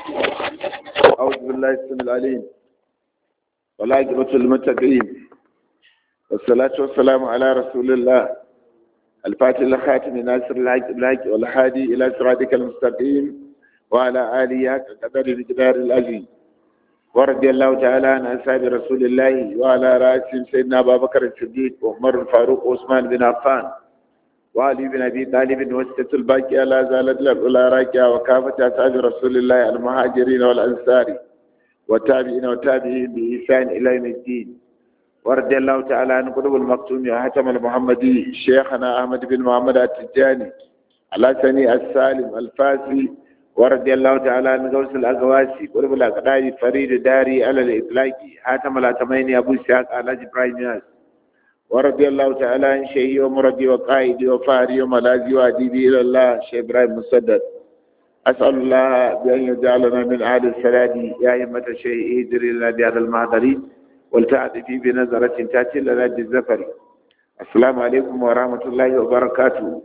أعوذ بالله السميع العليم والعاقبة للمتقين والصلاة والسلام على رسول الله الفاتح الخاتم ناصر الحق بالحق والهادي إلى صراطك المستقيم وعلى آله حق قدر الجدار العظيم ورضي الله تعالى عن أصحاب رسول الله وعلى رأسهم سيدنا أبا بكر الصديق وعمر الفاروق وعثمان بن عفان وعلي بن ابي طالب وسته الباقيه لا زالت الاولى راكعه وكافه اصحاب رسول الله المهاجرين والانصار والتابعين والتابعين باحسان الى يوم الدين ورضي الله تعالى عن قلوب المكتوم وحاتم المحمدي شيخنا احمد بن محمد التجاني الحسني السالم الفاسي ورضي الله تعالى عن غوث الاغواسي قلوب الاقدار فريد داري على الاطلاق حاتم الاتمين ابو اسحاق الحاج ابراهيم ياس ورضي الله تعالى عن شيخي ومربي وقائدي وفاري وملاذي واديبي الى الله شيخ ابراهيم مسدد اسال الله بان يجعلنا من اهل السلام يا ائمه الشيخ ادري لنا بهذا المحضر ولتعطفي بنظرة تاتي لنا بالزفر السلام عليكم ورحمة الله وبركاته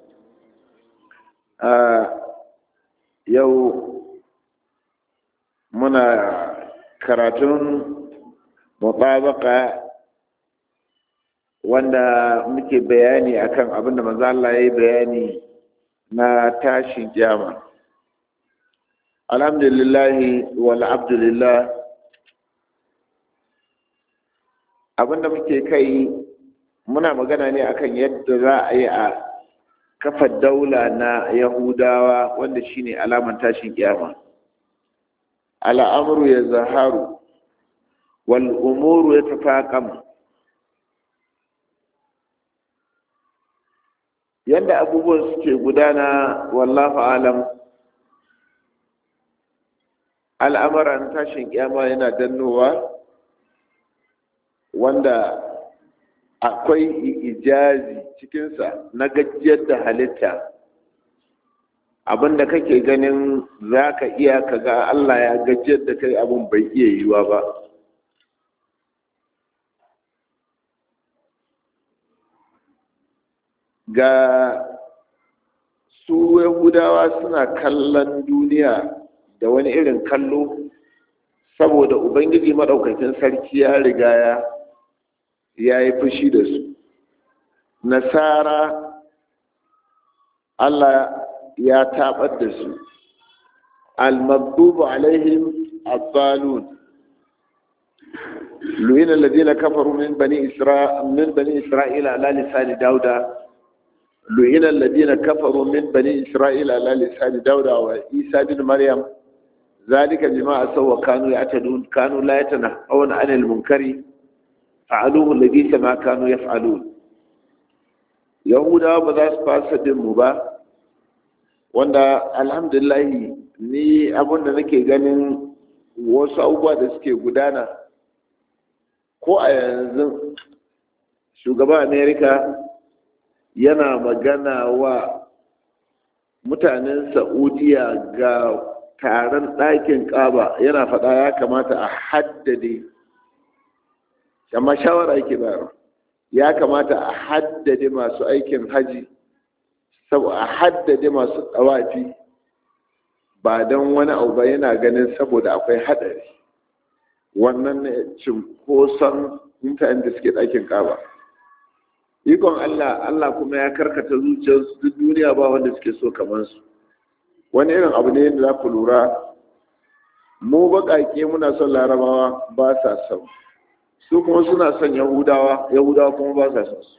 آه يو منا كراتون مطابقة wanda muke bayani akan abin da manzo Allah ya yi bayani na tashin kiyama alhamdulillah wal abdulillah abinda muke kai muna magana ne akan yadda za a yi a kafa daula na yahudawa wanda shine alaman tashin kiyama al'amru ya zaharu wal umuru ya tafaqam yadda abubuwan suke gudana wallahu alam al'amuran tashin kiyama yana dannowa wanda akwai ijazi cikinsa na gajiyar da halitta abinda kake ganin za ka iya ka ga Allah ya gajiyar da kai abin bai iya yiwa ba ga su yahudawa suna kallon duniya da wani irin kallo saboda ubangiji maɗaukakin sarki ya riga ya ya yi fushi da su nasara allah ya taɓar da su almagdubu alaihim abbalun lu'ina alladhina kafaru min bani isra min bani isra'ila ala lisani dauda lu'ina alladhina kafaru min bani isra'ila ala lisani dauda wa isa bin maryam ذلك بما أسوا وكانوا يعتدون كانوا لا يتنهون عن المنكر fa'aluhu labisa ma kanu yaf'alun yahudawa ba za su fasa din mu ba wanda alhamdulillah ni abin da nake ganin wasu abubuwa da suke gudana ko a yanzu shugaban amerika yana magana wa mutanen saudiya ga taron ɗakin ƙaba yana faɗa ya kamata a haddade amma shawara yake bayarwa ya kamata a haddade masu aikin haji a haddade masu tsawafi ba don wani abu ba yana ganin saboda akwai haɗari wannan cinkoson mutanen da suke ɗakin ƙaba ikon allah allah kuma ya karkata zuciyarsu duk duniya ba wanda suke so kamar su wani irin abu ne da za ku lura mu baƙaƙe muna son larabawa ba sa son su kuma suna son yahudawa yahudawa kuma ba sa son su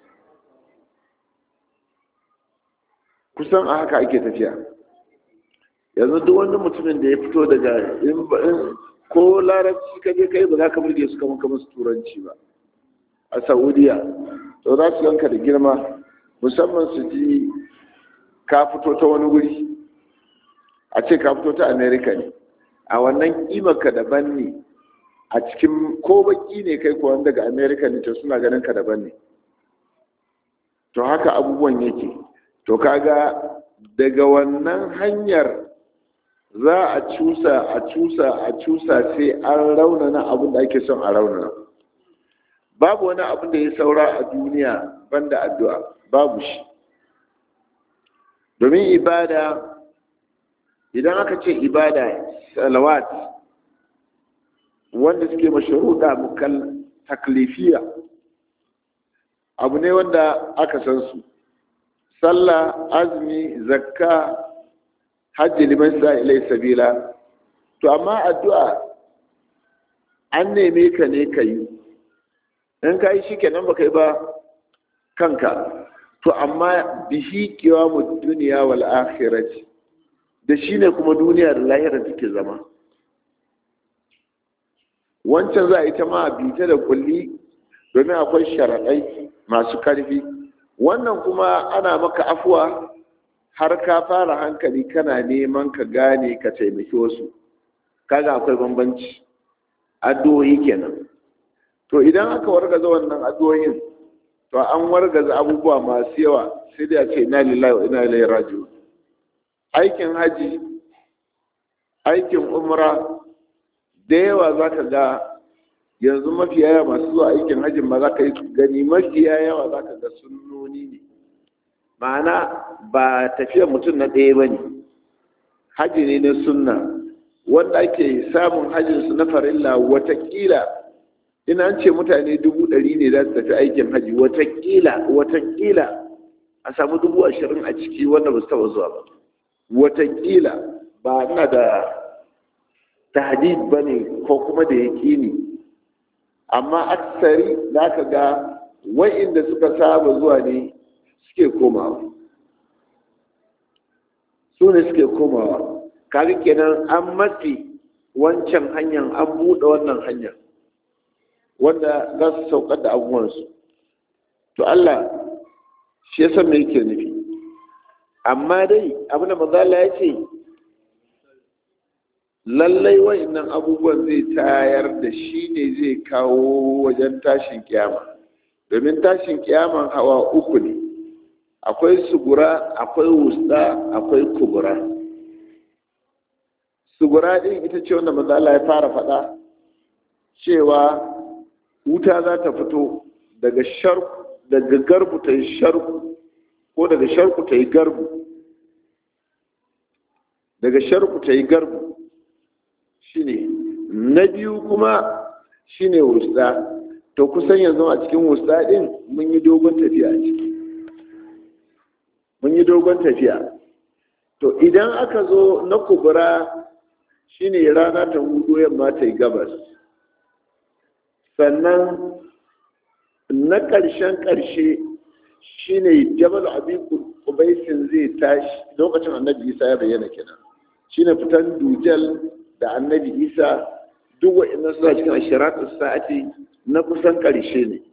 kusan a haka ake tafiya yanzu duk wani mutumin da ya fito daga in ko larabci ka je kai ba za ka burge su kamar kamar su turanci ba a saudiya to za su yanka da girma musamman su ji ka fito ta wani wuri a ce ka fito ta america ne a wannan kimarka daban ne a cikin ko baki ne kai kuwa daga america ne to suna ganin ka daban ne to haka abubuwan yake to kaga daga wannan hanyar za a cusa a cusa a cusa sai an raunana abin da ake son a raunana babu wani abin da ya saura a duniya banda addu'a babu shi domin ibada idan aka ce ibada salawat wanda suke masharuɗa mukal taklifiya abu ne wanda aka san su sallah azumi zakka hajji liman sa ilai sabila to amma addu'a an neme ka ne ka yi in ka yi shi kenan ba kai ba kanka to amma bihi mu duniya wal akhirati da shi ne kuma duniya da lahira take zama wancan za a yi ta ma bita da kulli domin akwai sharaɗai masu ƙarfi wannan kuma ana maka afuwa har ka fara hankali kana neman ka gane ka taimaki wasu kaga akwai bambanci addu'o'i kenan to idan aka wargaza wannan addu'o'in to an wargaza abubuwa masu yawa sai da ce ina lillahi wa ina ilaihi raji'un aikin haji aikin umra da yawa za ka ga yanzu mafiya yawa masu zuwa aikin hajjin ma za ka yi gani mafiya yawa za ka ga sunnoni ne ma'ana ba tafiyar mutum na ɗaya ba ne hajji ne na sunna wanda ake samun hajjinsu na farilla watakila ina an ce mutane dubu ɗari ne za su tafi aikin hajji watakila watakila a samu dubu ashirin a ciki wanda ba su taɓa zuwa ba watakila ba ina da tahdid ba ne ko kuma da yaƙini amma aksari za ka ga wa'inda suka saba zuwa ne suke komawa su ne suke komawa kaga kenan an matsi wancan hanyar an buɗe wannan hanyar wanda za su saukar da abubuwansu to Allah shi ya san me yake nufi amma dai abin da manzala ya ce lallai wa'annan abubuwan zai tayar da shi ne zai kawo wajen tashin kiyama domin tashin kiyaman hawa uku ne akwai sugura akwai wusta akwai kubura sugura din ita ce wanda manzala ya fara faɗa cewa wuta za ta fito daga sharku daga garbu ta yi sharku ko daga sharku ta yi garbu daga sharku ta yi garbu shine na biyu kuma shine wusta to kusan yanzu a cikin wusta din mun yi dogon tafiya a ciki mun yi dogon tafiya to idan aka zo na kubura shine rana ta hudu yamma ta yi gabas sannan na ƙarshen ƙarshe shine jabal abi kubaisin zai tashi lokacin annabi isa ya bayyana kenan shine fitan dujal da annabi isa duk wa'annan suna cikin ashiratu sa'ati na kusan ƙarshe ne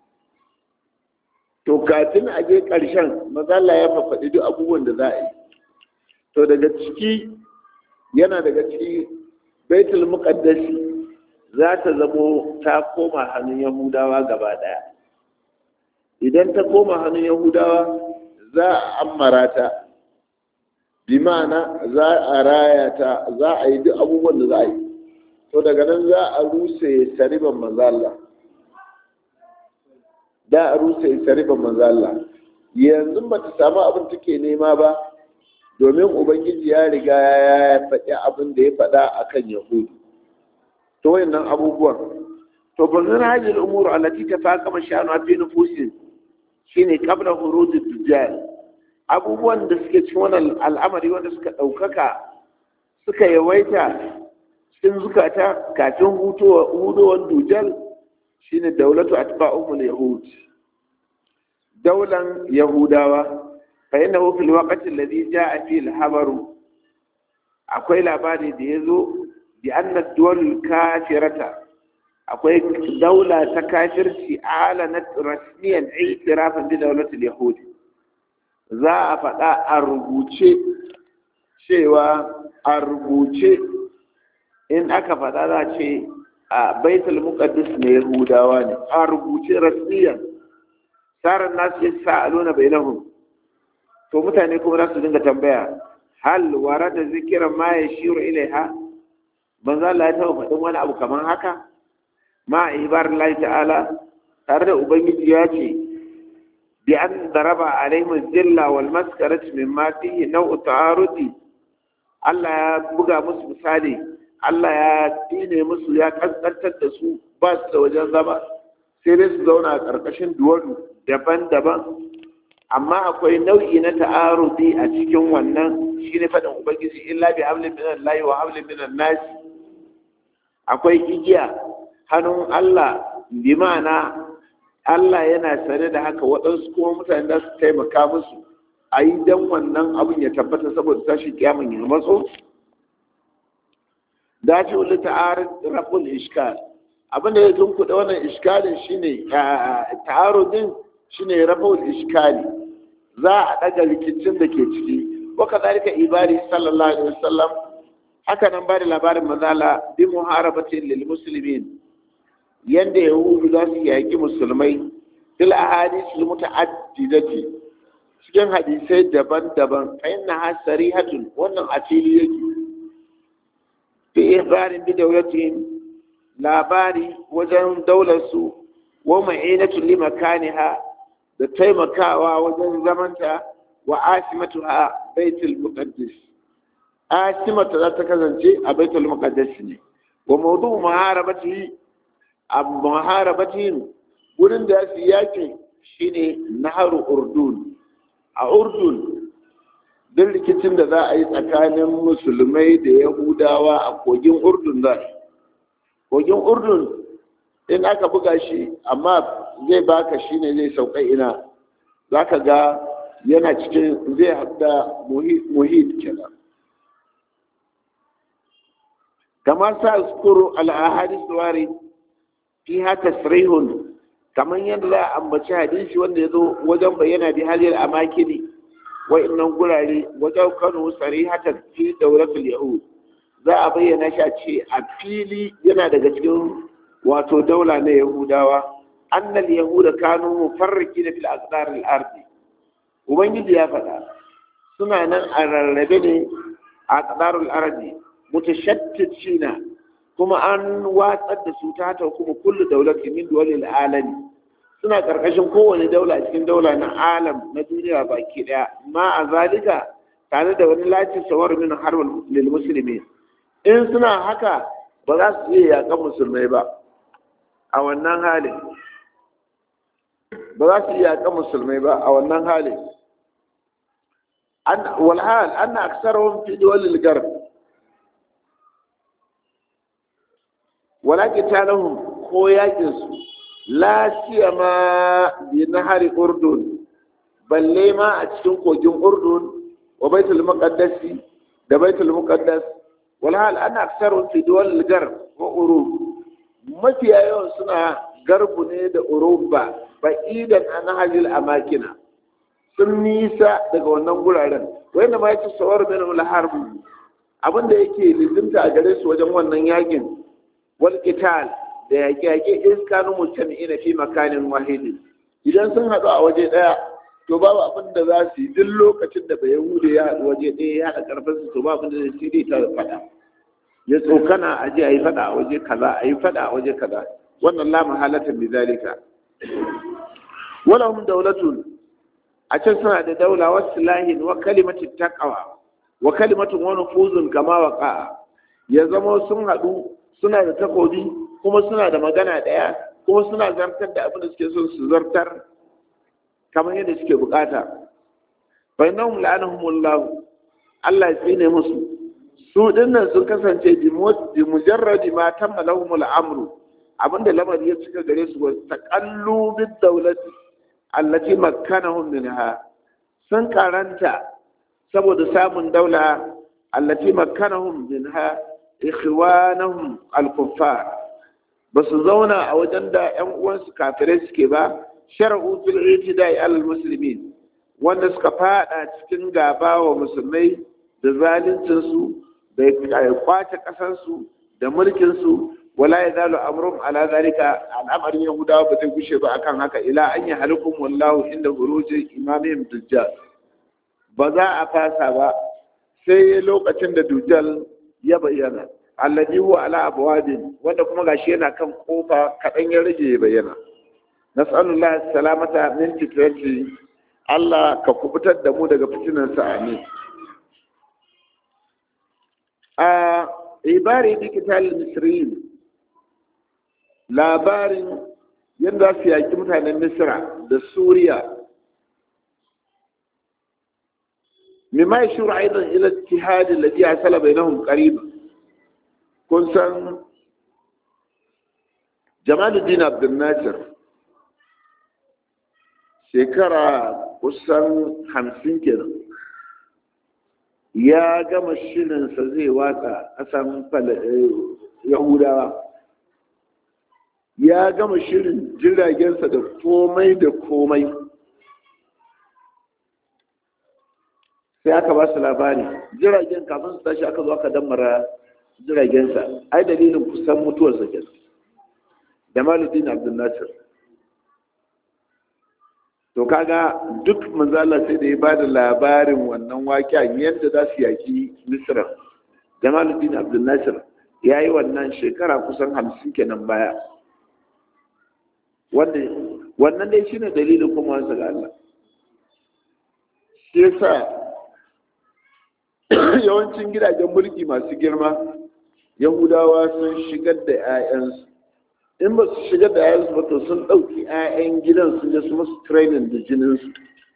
to kafin a je ƙarshen mazala ya fafaɗi duk abubuwan da za a yi to daga ciki yana daga ciki baitul muqaddasi za ta zamo ta koma hannun yahudawa gaba ɗaya idan ta koma hannun yahudawa za a ammara ta bi ma'ana za a raya ta za a yi duk abubuwan da za a yi to daga nan za a ruse sariban manzala da a ruse sariban manzala yanzu ba ta samu abin take nema ba domin ubangiji ya riga ya faɗi abin da ya faɗa akan yahudu to wayannan abubuwan to bazan hajjil umuru allati tafaqama sha'anu fi nufusin shine qabla huruj dujjal abubuwan da suke cikin wannan al'amari wanda suka ɗaukaka suka yawaita cikin zukata kafin hudowar dujal shine daulatu atba'umul yahud daulan yahudawa fa innahu fil waqti alladhi ja'a fi al-habaru akwai labari da yazo bi anna ad kafirata akwai daula ta kafirci alanat rasmiyan i'tirafan bi daulatil yahud za a faɗa a rubuce cewa a rubuce in aka faɗa za ce a baitul muqaddis ne yahudawa ne a rubuce rasmiyan tsarin nasu ya sa'aluna bainahum to mutane kuma za su dinga tambaya hal wara da zikiran ma ya shiru ilaiha manzo Allah ya taɓa faɗin wani abu kamar haka ma ibar Allah ta'ala tare da ubangiji ya ce bi an daraba alaihim zilla wal maskarati mimma fihi naw'u ta'arudi Allah ya buga musu misali Allah ya dine musu ya kaskantar da su ba su da wajen zama sai dai su zauna a ƙarƙashin duwadu daban-daban amma akwai nau'i na ta'arudi a cikin wannan shine faɗin ubangiji illa bi hablin minan lahi wa hablin minan nasi akwai igiya hannun Allah bi ma'ana Allah yana sane da haka waɗansu kuma mutane za su taimaka musu a yi don wannan abin ya tabbata saboda tashi kyamun ya matso dace wani ta'arin rabul iskal abinda ya tunkuɗa wannan iskalin shine ta'arudin shine rabul iskali za a ɗaga rikicin da ke ciki wa kazalika ibari sallallahu alaihi wasallam haka nan ba da labarin mazala bi muharabatin lil muslimin yanda yahudu za su yaki musulmai fil ahadith al muta'addidati cikin hadisai daban-daban fa inna ha sarihatun wannan a fili yake fi ihbarin bi dawlatihim labari wajen daular su wa ma'inatu li makaniha da taimakawa wajen zamanta wa asimatuha baitul muqaddas asimata za ta kasance a baitul muqaddas ne wa mawdu muharabatihi a muharabatihim wurin da su yaki shine naharu urdun a urdun duk rikicin da za a yi tsakanin musulmai da yahudawa a kogin urdun za kogin urdun in aka buga shi amma zai baka shi ne zai sauka ina za ka ga yana cikin zai haɗa muhit kenan kamar sa skuru al'ahadis wari fi haka tasrihun kamar yadda za a ambaci hadisi wanda ya zo wajen bayyana bi halil amakini wa'annan gurare wajen kano sarihatan fi dauratul yahud za a bayyana shi a ce a fili yana daga cikin wato daula na yahudawa annal yahuda kanu mufarriki da fil aqdar al ardi ubangiji ya faɗa suna nan a rarrabe ne a aqdar al ardi mutashattitina kuma an watsar da su ta ta kuma kullu daulatin min duwalil alami suna karkashin kowane daula cikin daula na alam na duniya baki daya ma a zalika tare da wani lacin sawar min harbal lil muslimin in suna haka ba za su iya yakan musulmai ba a wannan halin ba za su iya yakan musulmai ba a wannan halin walhal anna aksarahum fi duwalil garb wala qitalahum ko yakin su la siyama bi nahari urdun balle ma a cikin kogin urdun wa baitul muqaddas da baitul muqaddas wal hal ana aksarun fi duwal garb wa urub mafiya yawan suna garbu ne da uruba ba idan an hajil amakina sun nisa daga wannan guraren wanda ma yace sawar min al harb abinda yake lizimta a gare su wajen wannan yakin wal qital da yaƙe-yaƙe iskanu mujtami'ina fi makanin wahidi idan sun haɗu a waje ɗaya to babu abin da za su yi duk lokacin da bai hude ya haɗu waje ɗaya ya haɗa ƙarfin su to babu abin da zai sai ta faɗa ya tsokana a je a yi faɗa a waje kaza a yi faɗa a waje kaza wannan la mahalatan bi zalika wala hum dawlatun a can suna da daula wa silahin wa kalimatin taqwa wa kalimatun wa nufuzun kama waqa ya zama sun haɗu suna da takobi kuma suna da magana ɗaya kuma suna zartar da abin da suke son su zartar kamar yadda suke bukata bai nan la'anahumullahu Allah ya tsine musu su dinnan sun kasance bi mujarradi ma tamma lahumul amru abinda lamari ya cika gare su wasu taqallu bid dawlati allati makkanahum minha sun karanta saboda samun daula allati makkanahum minha ikhwanahum al-kuffar ba su zauna a wajen da ƴan uwansu kafirai suke ba shar'u fil itida'i alal muslimin wanda suka fada cikin gaba wa musulmai da zaluncin su da kwace kasar su da mulkin su wala yazalu amrum ala zalika al'amarin yahudawa ba zai gushe ba akan haka ila an yi halikum wallahu inda huruji imamihim dujjal ba za a fasa ba sai lokacin da dujjal ya bayyana alladhi huwa ala abwabin wanda kuma gashi yana kan kofa kadan ya rage ya bayyana nas'alullahi salamata min fitnati Allah ka kubutar da mu daga fitinan sa amin a ibari digital misriyin labarin yadda su yaƙi mutanen misra da suriya mimma ya shura aidan ila tihadin da jiya sala bai nahun ƙariba kun san jamaluddin abdulnasir shekara kusan hamsin kenan ya gama shirinsa zai watsa ƙasan yahudawa ya gama shirin jiragensa da komai da komai sai aka ba su labari jiragen kafin su tashi aka zo aka dammara jiragensa ai dalilin kusan mutuwarsa ke da maludin abdulnasir to kaga duk manzala sai da ya ba da labarin wannan waƙen yadda za su yaki misra jamaluddin abdulnasir ya yi wannan shekara kusan hamsin kenan baya wannan dai shine dalilin kuma wasu ga Allah shi yasa yawancin gidajen mulki masu girma yahudawa sun shigar da 'ya'yansu in ba su shigar da 'ya'yansu ba to sun ɗauki 'ya'yan gidan sun je su masu training da jininsu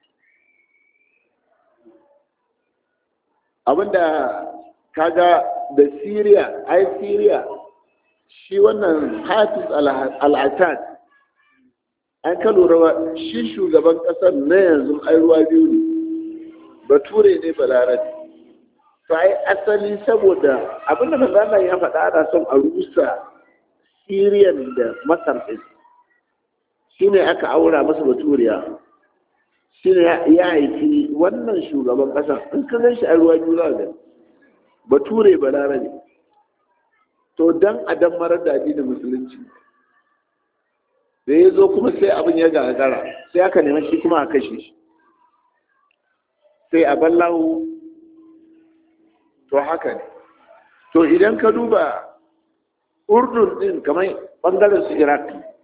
abinda kaga da syria ai syria shi wannan hafiz al-assad an ka lura shi shugaban kasar na yanzu ai ruwa biyu ne bature ne balarabe to ai asali saboda abinda manzana ya faɗa ana son a rusa syrian da masar ɗin shi ne aka aura masa baturiya shi ne ya haifi wannan shugaban ƙasa in ka gan shi a ruwa biyu za ga bature balarabe to dan a dan marar da addinin musulunci da ya zo kuma sai abin ya gagara sai aka neman shi kuma a kashe shi sai a ballahu to haka ne to idan ka duba urdun din kamar bangaren su iraq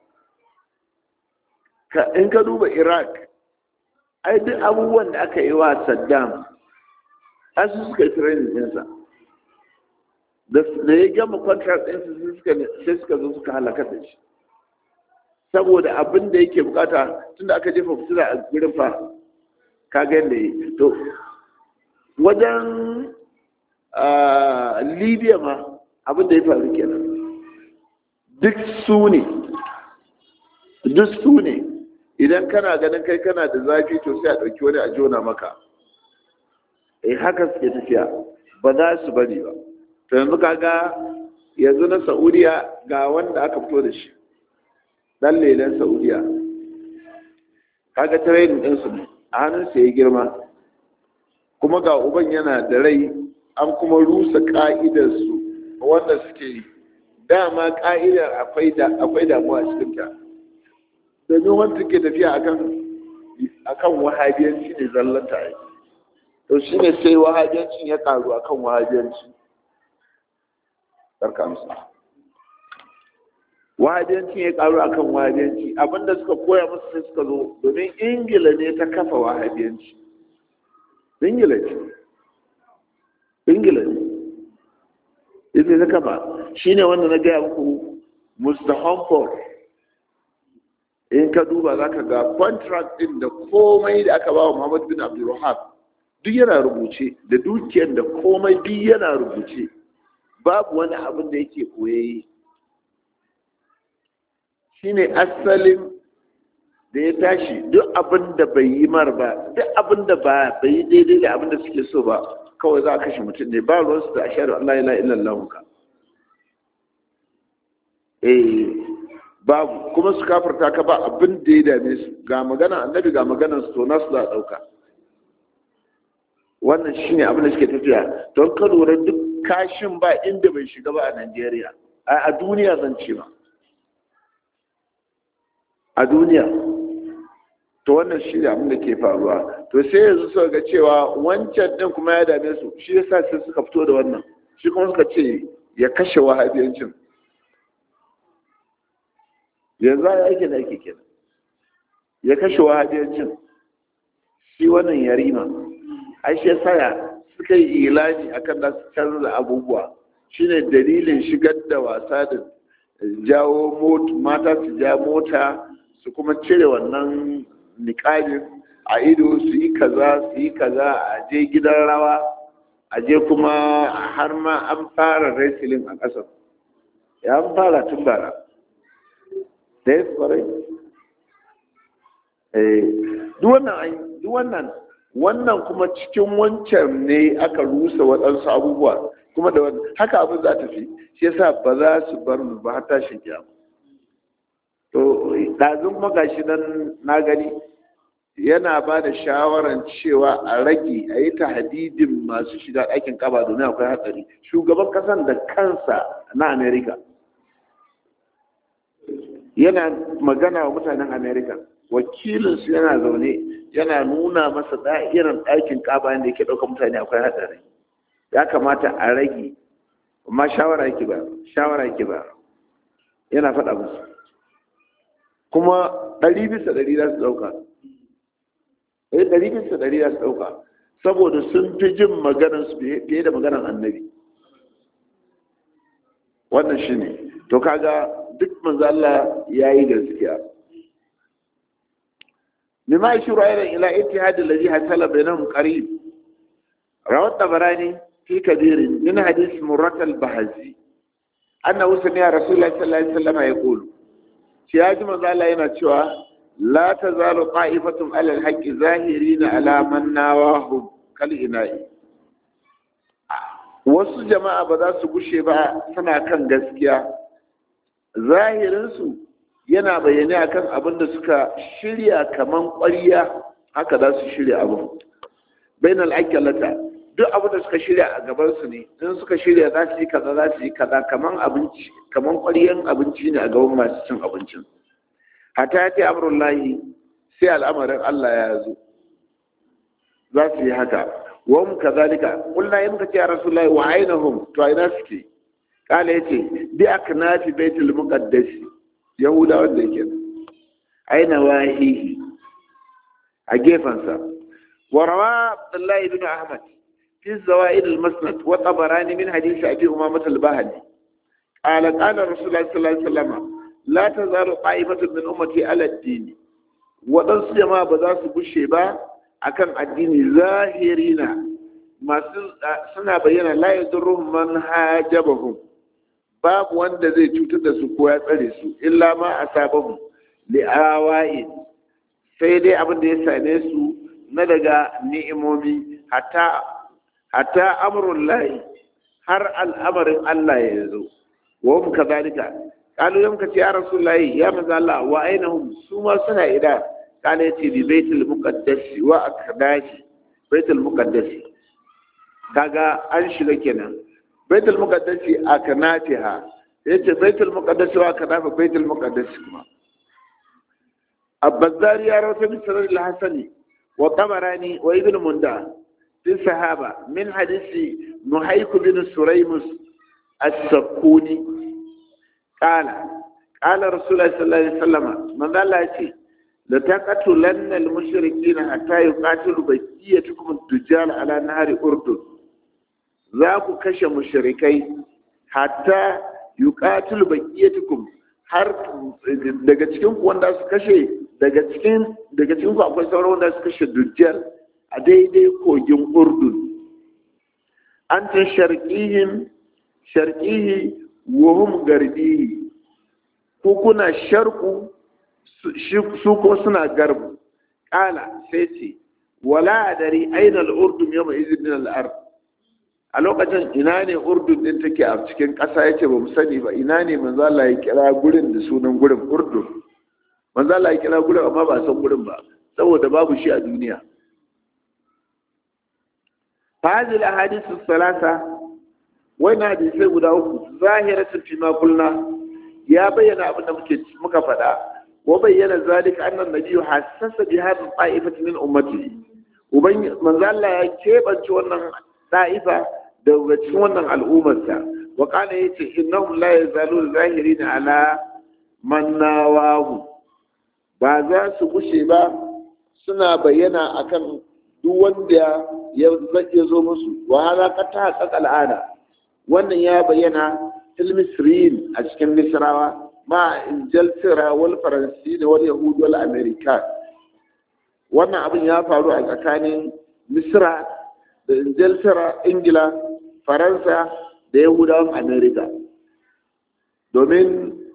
in ka duba iraq ai duk abubuwan da aka yi wa saddam an su suka yi training ɗinsa da ya gama contract ɗinsa sai suka zo suka halaka da shi saboda abin da yake bukata tunda aka jefa fitila a gurin fa kaga yadda yi to wajen libya ma abin da ya faru kenan duk su ne duk su ne idan kana ganin kai kana da zafi to sai a ɗauki wani a jona maka eh haka suke tafiya ba za su bari ba to yanzu kaga yanzu na saudiya ga wanda aka fito da shi dan lelen saudiya kaga training ɗinsu ne a hannunsa ya girma kuma ga uban yana da rai an kuma rusa ka'idarsu wanda suke yi dama ka'idar akwai damuwa a cikinta domin wanda ke tafiya akan akan wahabiyanci ne zallanta yi to shi ne sai wahabiyancin ya karu akan wahabiyanci sarka musu wahabiyancin ya karu akan wahabiyanci abinda suka koya musu sai suka zo domin ingila ne ta kafa wahabiyanci ingila ce ingila ne ita ta kafa shi ne wanda na gaya muku mr humford in ka duba za ka ga contract din da komai da aka ba wa muhammad bin abdulrahab duk yana rubuce da dukiyar da komai duk yana rubuce babu wani abin da yake koyayi shine asalin da ya tashi duk abin da bai yi mar ba duk abin da ba bai yi daidai da abin da suke so ba kawai za a kashe mutum ne ba ruwansu da ashadu Allah ila illallah ka eh babu kuma su kafarta ka ba abin da ya dame su ga magana annabi ga maganar su to nasu za a dauka wannan shine abin da suke tafiya don ka lura duk kashin ba inda bai shiga ba a Najeriya a duniya zan ce ba a duniya to wannan shi ne abin da ke faruwa to sai yanzu suka ga cewa wancan din kuma ya dame su shi yasa sai suka fito da wannan shi kuma suka ce ya kashe wahabiyancin yanzu ya yake da ake kenan ya kashe wahabiyancin shi wannan yarima ai shi yasa suka yi ilani akan da su canza abubuwa shine dalilin shigar da wasa da jawo mata su ja mota su kuma cire wannan niƙajin a ido su yi kaza su yi kaza a je gidan rawa a je kuma har ma an fara wrestling a ƙasar ya an fara tun bara da ya kwarai duk wannan wannan kuma cikin wancan ne aka rusa waɗansu abubuwa kuma da wani haka abin za ta fi shi yasa ba za su bar mu ba har tashin kiyama to ɗazun kuma gashi nan na gani yana ba da shawaran cewa a rage a yi hadidin masu shiga ɗakin kaba domin akwai hatsari shugaban ƙasan da kansa na amerika yana magana wa mutanen amerika wakilinsu yana zaune yana nuna masa irin ɗakin kaba yadda yake ɗaukar mutane akwai hatsari ya kamata a rage amma shawara yake ba shawara yake ba yana faɗa musu kuma ɗari bisa ɗari za su ɗauka eh ɗari bisa ɗari za su ɗauka saboda sun fi jin maganarsu fiye da maganar annabi wannan shi ne to kaga duk manzo Allah ya yi gaskiya lima yashuru ayran ila ittihad alladhi hasala bainahum qarib rawat tabarani في كبير من حديث مرة البهزي أنه سمع رسول الله صلى الله عليه وسلم يقول شياج من ذا الله شوى لا تزال طائفة على الحق ظاهرين على من ناواهم كالإناء wasu jama'a ba za su gushe ba suna kan gaskiya zahirinsu yana bayyane akan abin da suka shirya kaman ƙwariya haka za su shirya abin bainal akalata duk abin da suka shirya a gabansu ne in suka shirya za su yi kaza za su yi kaza kaman abinci kaman ƙwaryen abinci ne a gaban masu cin abincin hata ya ce amurin lahi sai al'amarin Allah ya zo za su yi haka wa mu kazalika kulna yi muka ce ya rasu lahi wa ainahum to a ina suke kala ya ce bi aknafi baitul muqaddasi yahuda wanda yake aina wahihi a gefensa wa rawa abdullahi ibn ahmad في الزوائد المسند وطبراني من حديث أبي أمامة الباهلي قال قال رسول الله صلى الله عليه وسلم لا تزال طائفة من أمتي على الدين waɗansu jama'a ba za su bushe ba akan addini zahirina masu suna bayyana la yadurruhum man hajabahum babu wanda zai cutar da su ko ya tsare su illa ma asabahum li awa'in sai dai abin da ya same su na daga ni'imomi hatta hatta amrun lahi har al'amarin Allah ya zo wa hum kadhalika qalu yam ka ya rasulullahi ya manzo Allah wa ainahum su ma suna ida kana yace bi baitul muqaddas wa akdashi baitul muqaddas kaga an shiga kenan baitul muqaddas aknatiha yace baitul muqaddas wa akdafa baitul muqaddas kuma البزاري يروي من سند الحسني وطبراني وابن منده في الصحابة من حديث نحيك بن سريمس السكوني قال قال رسول الله صلى الله عليه وسلم من ذا الله يتي لتقتلن المشركين حتى يقاتلوا بقيتكم الدجال على نهر أردن ذاك كش مشركي حتى يقاتلوا بقيتكم har daga cikin ku wanda su kashe daga cikin daga cikin ku akwai sauran wanda su kashe dujjal a daidai kogin urdun an ta sharƙihin sharƙihi wahum garbihi ko kuna sharku su ko suna garbu ƙala sai ce wala dari aina al'urdun yau mai izinin al'ar a lokacin ina ne urdun din take a cikin ƙasa ya ce ba mu sani ba ina ne manzala ya kira gurin da sunan gurin urdun manzala ya kira gurin amma ba san gurin ba saboda babu shi a duniya فهذه الاحاديث الثلاثه وين حديثai guda uku zahiratu fi ma qulna ya bayyana abin da muke muka faɗa wa bayyana zalika anna nabiyyu hassasa bi hadhihi ta'ifati min ummati uban manzo Allah ya kebance wannan ta'ifa daga cikin wannan al'ummarsa wa kana yace innahum la yazalu zahirin ala man nawahu ba za su gushe ba suna bayyana akan duk wanda ya zo musu wa hada qad tahaqqaqa al'ada wannan ya bayyana fil misriyin a cikin misrawa ma injaltira wal faransi da wal yahud wal amerika wannan abin ya faru a tsakanin misra da injaltira ingila faransa da yahudawan amerika domin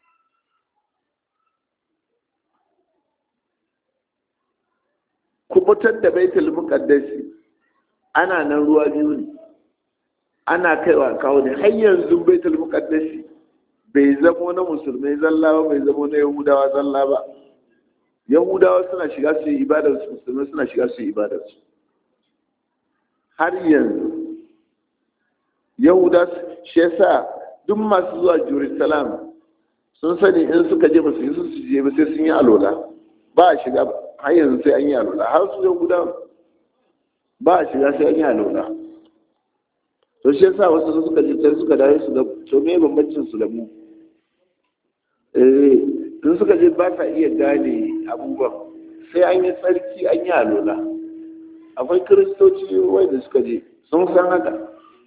kubutar da baitul muqaddasi ana nan ruwa biyu ne ana kaiwa kawo ne har yanzu baitul muqaddasi bai zamo na musulmai zalla ba bai zamo na yahudawa zalla ba yahudawa suna shiga su yi ibadar su musulmai suna shiga su yi ibadar su har yanzu yahuda shi yasa duk masu zuwa jerusalem sun sani in suka je ba su yi su je ba sai sun yi alola ba a shiga har yanzu sai an yi alola har su yahuda ba a shiga sai an yi alola to shi yasa wasu suka je sai suka dawo su da to me bambancin su da mu eh tun suka je ba sa iya gane abubuwan sai an yi tsarki an yi alola akwai kiristoci wanda suka je sun san haka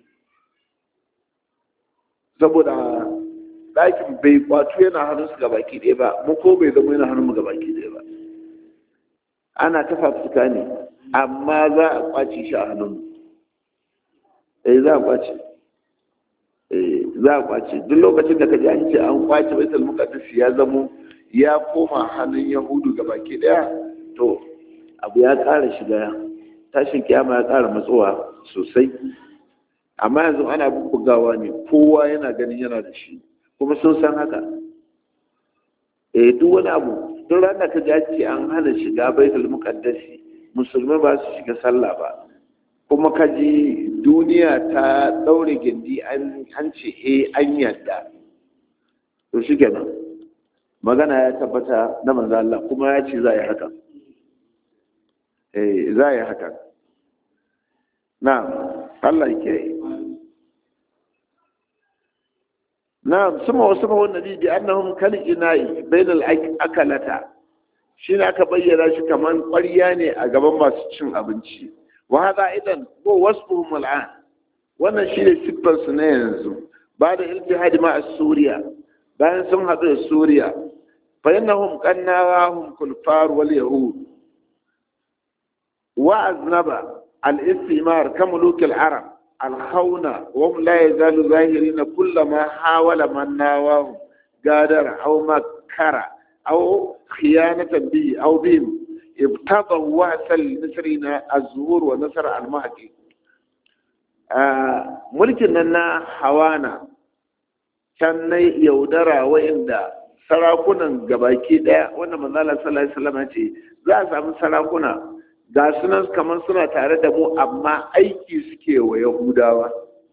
saboda ɗakin bai kwato yana hannun su gabaki ɗaya ba mu ko bai zama yana hannun mu gabaki ɗaya ba ana ta fafutuka ne amma za a kwace shi a hannun mu eh za a kwace eh za a kwace duk lokacin da kaji an ce an kwace baitul muqaddas ya zamo ya koma hannun yahudu gabaki ɗaya to abu ya ƙara shiga tashin kiyama ya ƙara matsowa sosai amma yanzu ana bubbugawa ne kowa yana ganin yana da shi kuma sun san haka eh duk wani abu duk ranar ka ji ce an hana shiga baitul muqaddasi musulmai ba su shiga sallah ba kuma ka ji duniya ta daure gindi an ce eh an yadda to shi kenan magana ya tabbata na manzo Allah kuma ya ce za yi haka eh za yi haka na Allah ke نعم ثم وصفه النبي بأنهم كالإناء بين الأكلة شين aka bayyana shi kaman ƙwarya ne a gaban masu cin abinci wa hada idan ko wasfuhum al'an wannan shine siffar su na yanzu ba da iltihadi ma suriya bayan sun haɗu da suriya fa innahum qannawahum kulfar wal yahud wa aznaba al-istimar kamuluk al-arab الخونة وهم لا يزال ظاهرين كلما حاول من ناواه قادر أو مكر أو خيانة به أو بهم ابتضوا وأس المصريين الزهور ونصر المهدي آه ملكنا حوانا can na yaudara wa'inda sarakunan gabaki daya wanda manzala sallallahu alaihi wasallam ce za a samu sarakuna ga sunan kamar suna tare da mu amma aiki suke wa yahudawa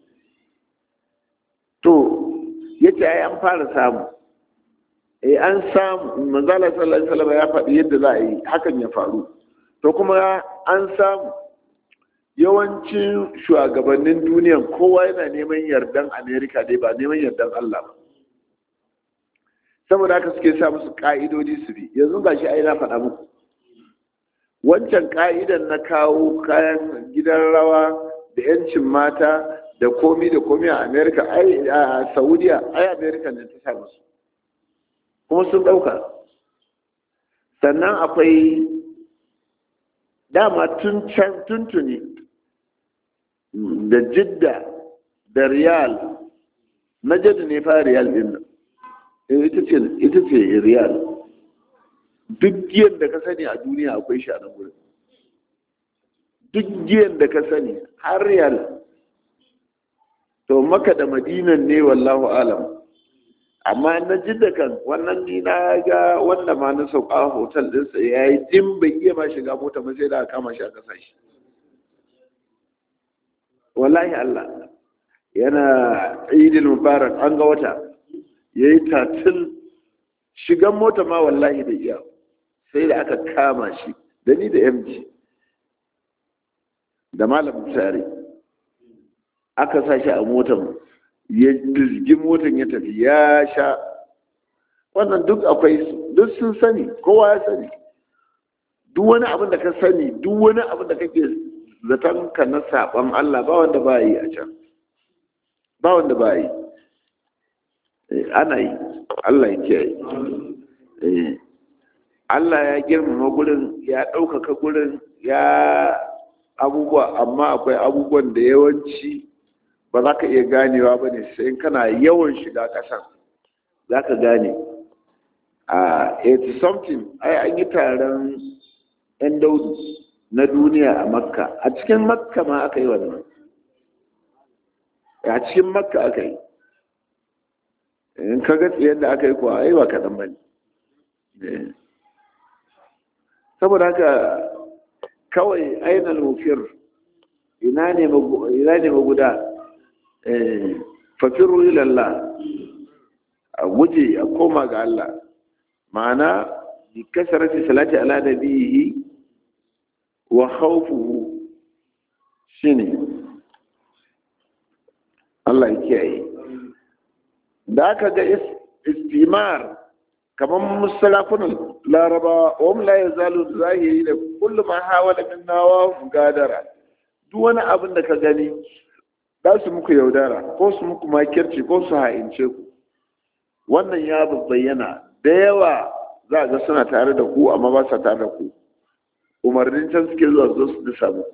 to yace ai an fara samu eh an samu manzala sallallahu alaihi wasallam ya faɗi yadda za a yi hakan ya faru to kuma an samu yawancin shugabannin duniyan kowa yana neman yardan amerika dai ba neman yardan allah ba saboda haka suke sa musu ka'idodi su bi yanzu ga shi ai na faɗa muku wancan ka'idan na kawo kayan gidan rawa da yancin mata da komi da komi a amerika ai a saudiya ai amerika ne ta sa musu kuma sun ɗauka sannan akwai dama tun can tuntuni da jidda da riyal na jidda ne fa riyal din nan ita ce riyal duk giyan da ka sani a duniya akwai shi a nan wurin duk giyan da ka sani har riyal to maka da madinan ne wallahu alam amma na jidda kan wannan ni na ga wanda ma na sauka hotel ɗinsa ya yi din bai iya ma shiga mota ba sai da aka kama shi a ƙasa shi wallahi Allah yana idil mubarak an ga wata ya yi tatil shigan mota ma wallahi da iya sai da aka kama shi da ni da mg da malam tare aka sa shi a motan ya dizgi motan ya tafi ya sha wannan duk akwai duk sun sani kowa ya sani duk wani abin da ka sani duk wani abin da kake zaton ka na saɓon Allah ba wanda ba yi a can ba wanda ba yi ana yi Allah ya kiyaye Allah ya girmama gurin ya ɗaukaka gurin ya abubuwa amma akwai abubuwan da yawanci ba za ka iya ganewa ba ne sai kana yawan shiga ƙasan za ka gane a 80 something ai an yi taron 'yan daudu na duniya a makka a cikin makka ma aka yi wannan a cikin makka aka yi in ka ga tsayar da aka yi kuwa ai ba kaɗan ba ne saboda haka kawai ainihin mufir ina ne maguda fafiru ilallah a guje a koma ga Allah ma'ana bi kasarati salati ala nabihi wa khawfuhu shine Allah ya kiyaye da aka ga istimar kamar musalafunan laraba wa la yazalu zahiri da kullum ma hawala min nawa gadara duk wani abin da ka gani za su muku yaudara ko su muku makirci ko su ha'ince ku wannan ya bayyana da yawa za ga suna tare da ku amma ba sa tare da ku umarnin can suke zuwa zo su disa muku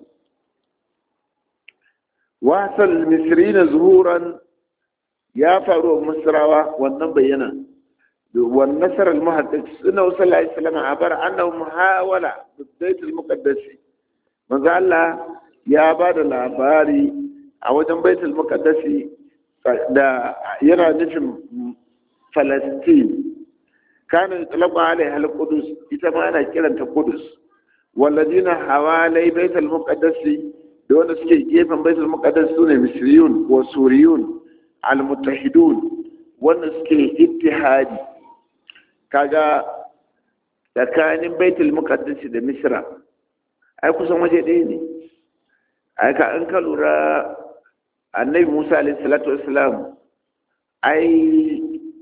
wasal misrina zuhuran ya faru wa misrawa wannan bayyana والنصر المحدث انه صلى الله عليه وسلم عبر انه محاولة بالبيت المقدس من الله يا بعد labari a wajen baitul muqaddasi da yana nufin Falastin kana talaqa alaiha al-qudus ita ma ana kiranta qudus walladina hawalai baitul muqaddasi da wanda suke gefen baitul muqaddas sune misriyun wa suriyun al-muttahidun wanda suke ittihadi kaga tsakanin baitul muqaddas da misra ai kusan waje ɗaya ne ai ka an ka lura annabi musa alaihi salatu wassalam ai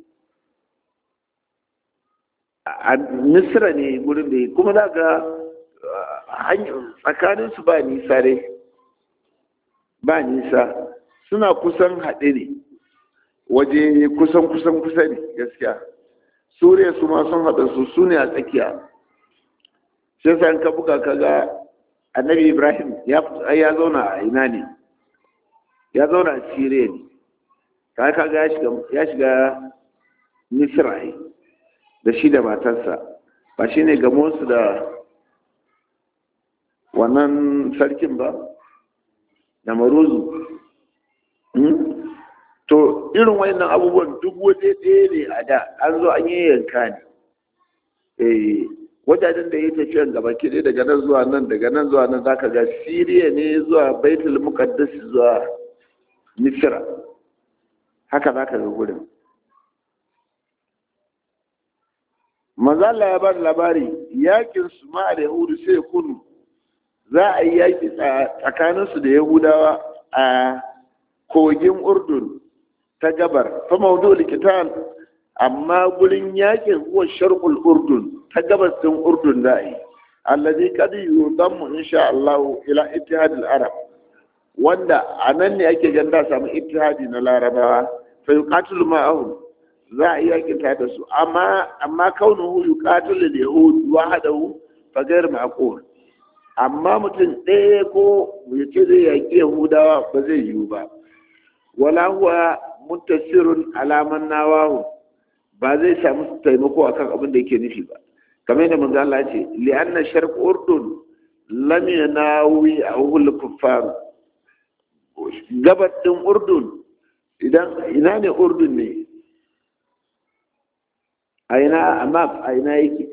a misra ne gurin da kuma za ga tsakanin su ba nisa dai ba nisa suna kusan haɗe ne waje kusan kusan kusa ne gaskiya suriya su ma sun haɗa su su ne a tsakiya shi yasa ka buga ka ga annabi ibrahim ya zauna a ina ne ya zauna a siriya ne ka kaga ya shiga misra da shi da matarsa ba shi ne gamonsu da wannan sarkin ba da maruzu to irin wayannan abubuwan duk waje ɗaya ne a da an zo an yi yanka ne eh wajajen da ya tafiyan gaba kiɗe daga nan zuwa nan daga nan zuwa nan zaka ga siriya ne zuwa baitul muqaddas zuwa misra haka zaka ga gurin manzo Allah ya bada labari yakin su ma da yahudu sai kunu za a yi yaki tsakaninsu da yahudawa a kogin urdun ta gabar fa maudu likitan amma gurin yakin huwa sharqul urdun ta gabas din urdun da yi alladhi qad yudammu insha Allah ila ittihad al-arab wanda anan ne ake ganda samu ittihadi na larabawa fa yuqatilu ma'ahum za a yi yakin ta da su amma amma kaunuhu yuqatilu al-yahud wahdahu fa ghayr ma'qul amma mutum ɗaya ko ya ce zai yaƙi yahudawa ba zai yiwu ba wala huwa muttasirun alaman nawahu ba zai samu taimako akan abin da yake nufi ba kamar yadda manzo Allah ce li'anna sharq urdun lam yanawi ahul kuffar gabar din urdun idan ina ne urdun ne a ina amma a ina yake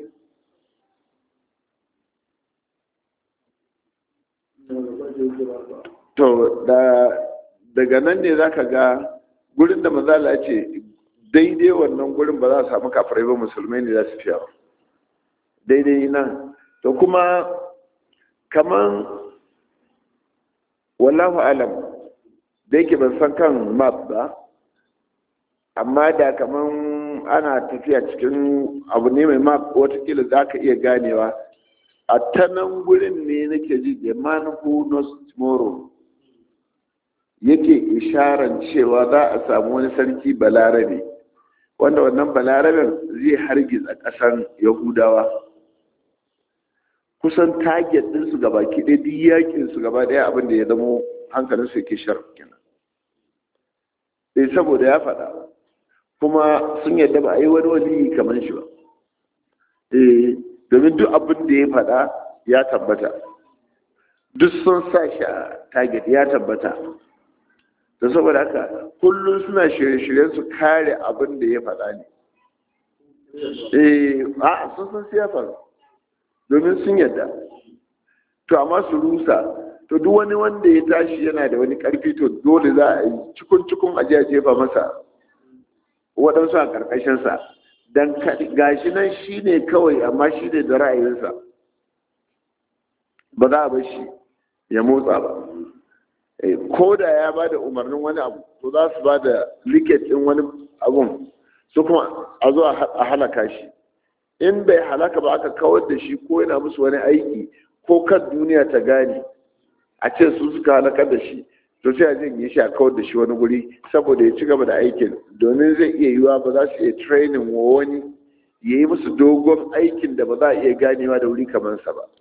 to da daga nan ne za ka ga gurin da mazala ce daidai wannan gurin ba za a samu kafirai ba musulmai ne za su fiya daidai nan to kuma kaman wallahu alam da yake ban san kan map ba amma da kaman ana tafiya cikin abu ne mai map watakila za ka iya ganewa a ta nan gurin ne nake ji the man who knows tomorrow yake isharan cewa za a samu wani sarki balarabe wanda wannan balaraben zai hargitsa ƙasan yahudawa kusan target ɗinsu gaba kiɗe duk yakin su gaba ɗaya abin da ya zamo hankalin su yake shar kenan eh saboda ya faɗa kuma sun yadda ba a yi wani wali kamar shi ba eh domin duk abin da ya faɗa ya tabbata duk sun sa shi a target ya tabbata da saboda haka kullum suna shirye-shiryen su kare abin da ya faɗa ne eh a sun san siyafa domin sun yadda to amma su rusa to duk wani wanda ya tashi yana da wani karfi to dole za a yi cikun cikun aje a jefa masa waɗansu a ƙarƙashinsa don gashi nan shi ne kawai amma shi ne da ra'ayinsa ba za a bar shi ya motsa ba ko da ya ba da umarnin wani abu to za su ba da liket ɗin wani abun su kuma a zo a halaka shi in bai halaka ba aka kawar da shi ko yana musu wani aiki ko kan duniya ta gane a ce su suka halakar da shi to sai a janye shi a kawar da shi wani guri saboda ya ci gaba da aikin domin zai iya yiwa ba za su iya training wa wani ya yi musu dogon aikin da ba za a iya ganewa da wuri kamar sa ba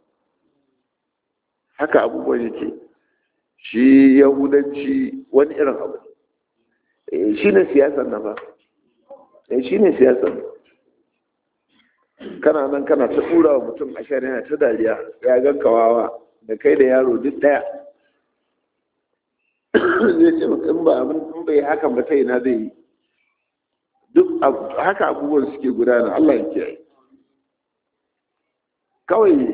haka abubuwan yake shi yahudanci wani irin abu shi ne siyasar na ba shi ne siyasar kana nan kana ta tura wa mutum a yana ta dariya ya gan kawawa da kai da yaro duk daya zai ce in ba abin in bai hakan ba ta ina zai yi duk haka abubuwan suke gudana Allah ya kiyaye kawai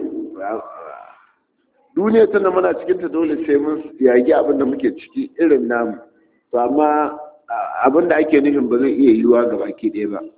duniya tana muna cikin ta dole sai mun yagi abin da muke ciki irin namu to amma abin da ake nufin ba zai iya yiwuwa ga baki ɗaya ba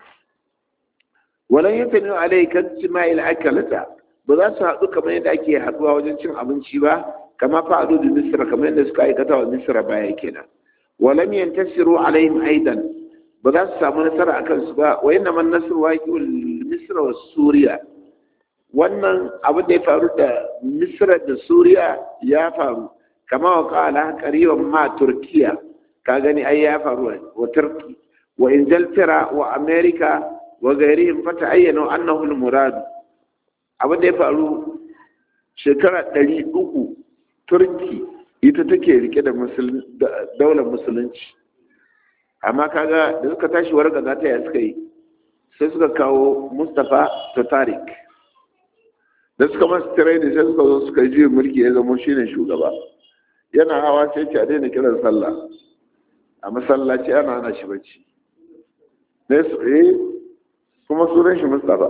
walan yantani alai kan cima'il akalata ba za su haɗu kamar yadda ake haɗuwa wajen cin abinci ba kama fa'adu da misra kamar yadda suka aikata wa misra baya kenan walam yantasiru alaihim aidan ba za su samu nasara akan su ba wa inna man nasru waqi'ul misra wa suriya wannan abin da ya faru da misra da suriya ya faru kama wa qala qariban ma turkiya ka gani ai ya faru wa turki wa injaltara wa america wa gairihim fata ayyana annahu al-murad abin da ya faru shekara ɗari uku turki ita take rike da daular musulunci amma kaga da suka tashi warga za ta yi suka yi sai suka kawo mustapha tatarik da suka masu tirai da sai suka zo suka ji mulki ya zama shine shugaba yana hawa sai ce a daina kiran sallah a masallaci ana hana shi bacci ne su eh kuma sunan shi mustapha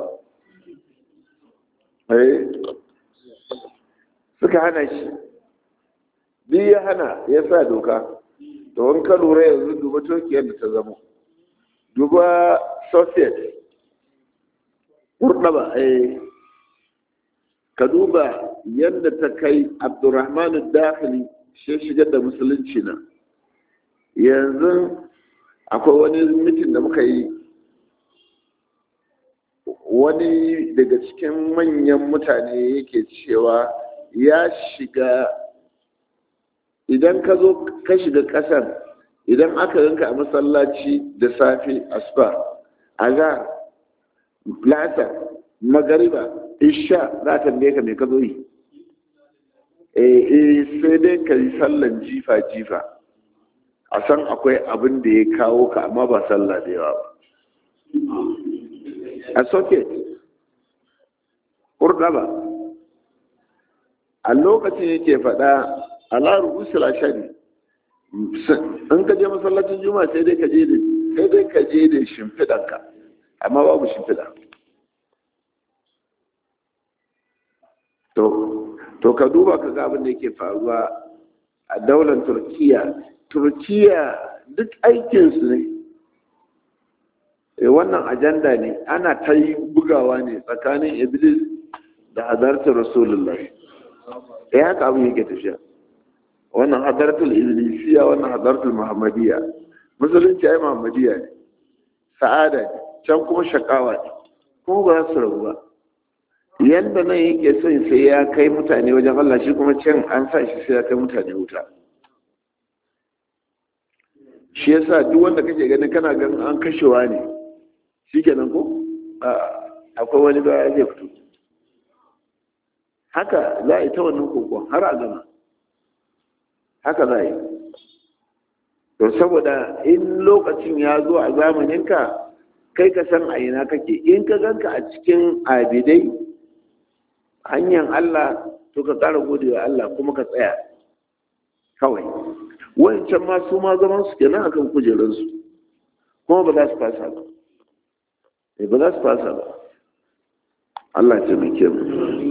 suka hana shi biyu ya hana ya sa doka da wani ka lura yanzu duba turkiyar da ta zama duba soviet kurɗaba ka duba yadda ta kai abdurrahman dakhili shi shigar da musulunci na yanzu akwai wani mitin da muka yi wani daga cikin manyan mutane yake cewa ya shiga idan ka zo ka shiga ƙasar idan aka yanka a masallaci da safe asuba azhar lasa magariba isha za ta tambaye ka me ka zo yi eh sai dai ka yi sallan jifa jifa a san akwai abin da ya kawo ka amma ba sallah da yawa ba a socket ba a lokacin yake faɗa ala rubusul ashari in ka je masallacin juma'a sai dai ka je da sai dai ka je da shimfiɗanka amma babu shimfiɗa to to ka duba ka ga abin da yake faruwa a daular turkiya turkiya duk aikinsu ne wannan ajanda ne ana ta yi bugawa ne tsakanin iblis da hadartar rasulullahi ya haka abin yake tafiya wannan hadartul iblisiya wannan hadartul muhammadiyya musulunci ai muhammadiyya ne sa'ada ne can kuma shakawa ne kuma ba za su rabu ba yadda nan yake son sai ya kai mutane wajen Allah shi kuma can an sa shi sai ya kai mutane wuta shi yasa duk wanda kake ganin kana ganin an kashewa ne shikenan ko akwai wani baya zai fito haka za a yi ta wannan kokon har a gama haka za a yi to saboda in lokacin ya zo a zamaninka kai ka san a ina kake in ka ganka a cikin abidai hanyar Allah to ka ƙara gode wa Allah kuma ka tsaya kawai wancan ma su ma zaman su kenan akan kujerunsu kuma ba za su fasa ba ba za su fasa ba Allah ya taimake mu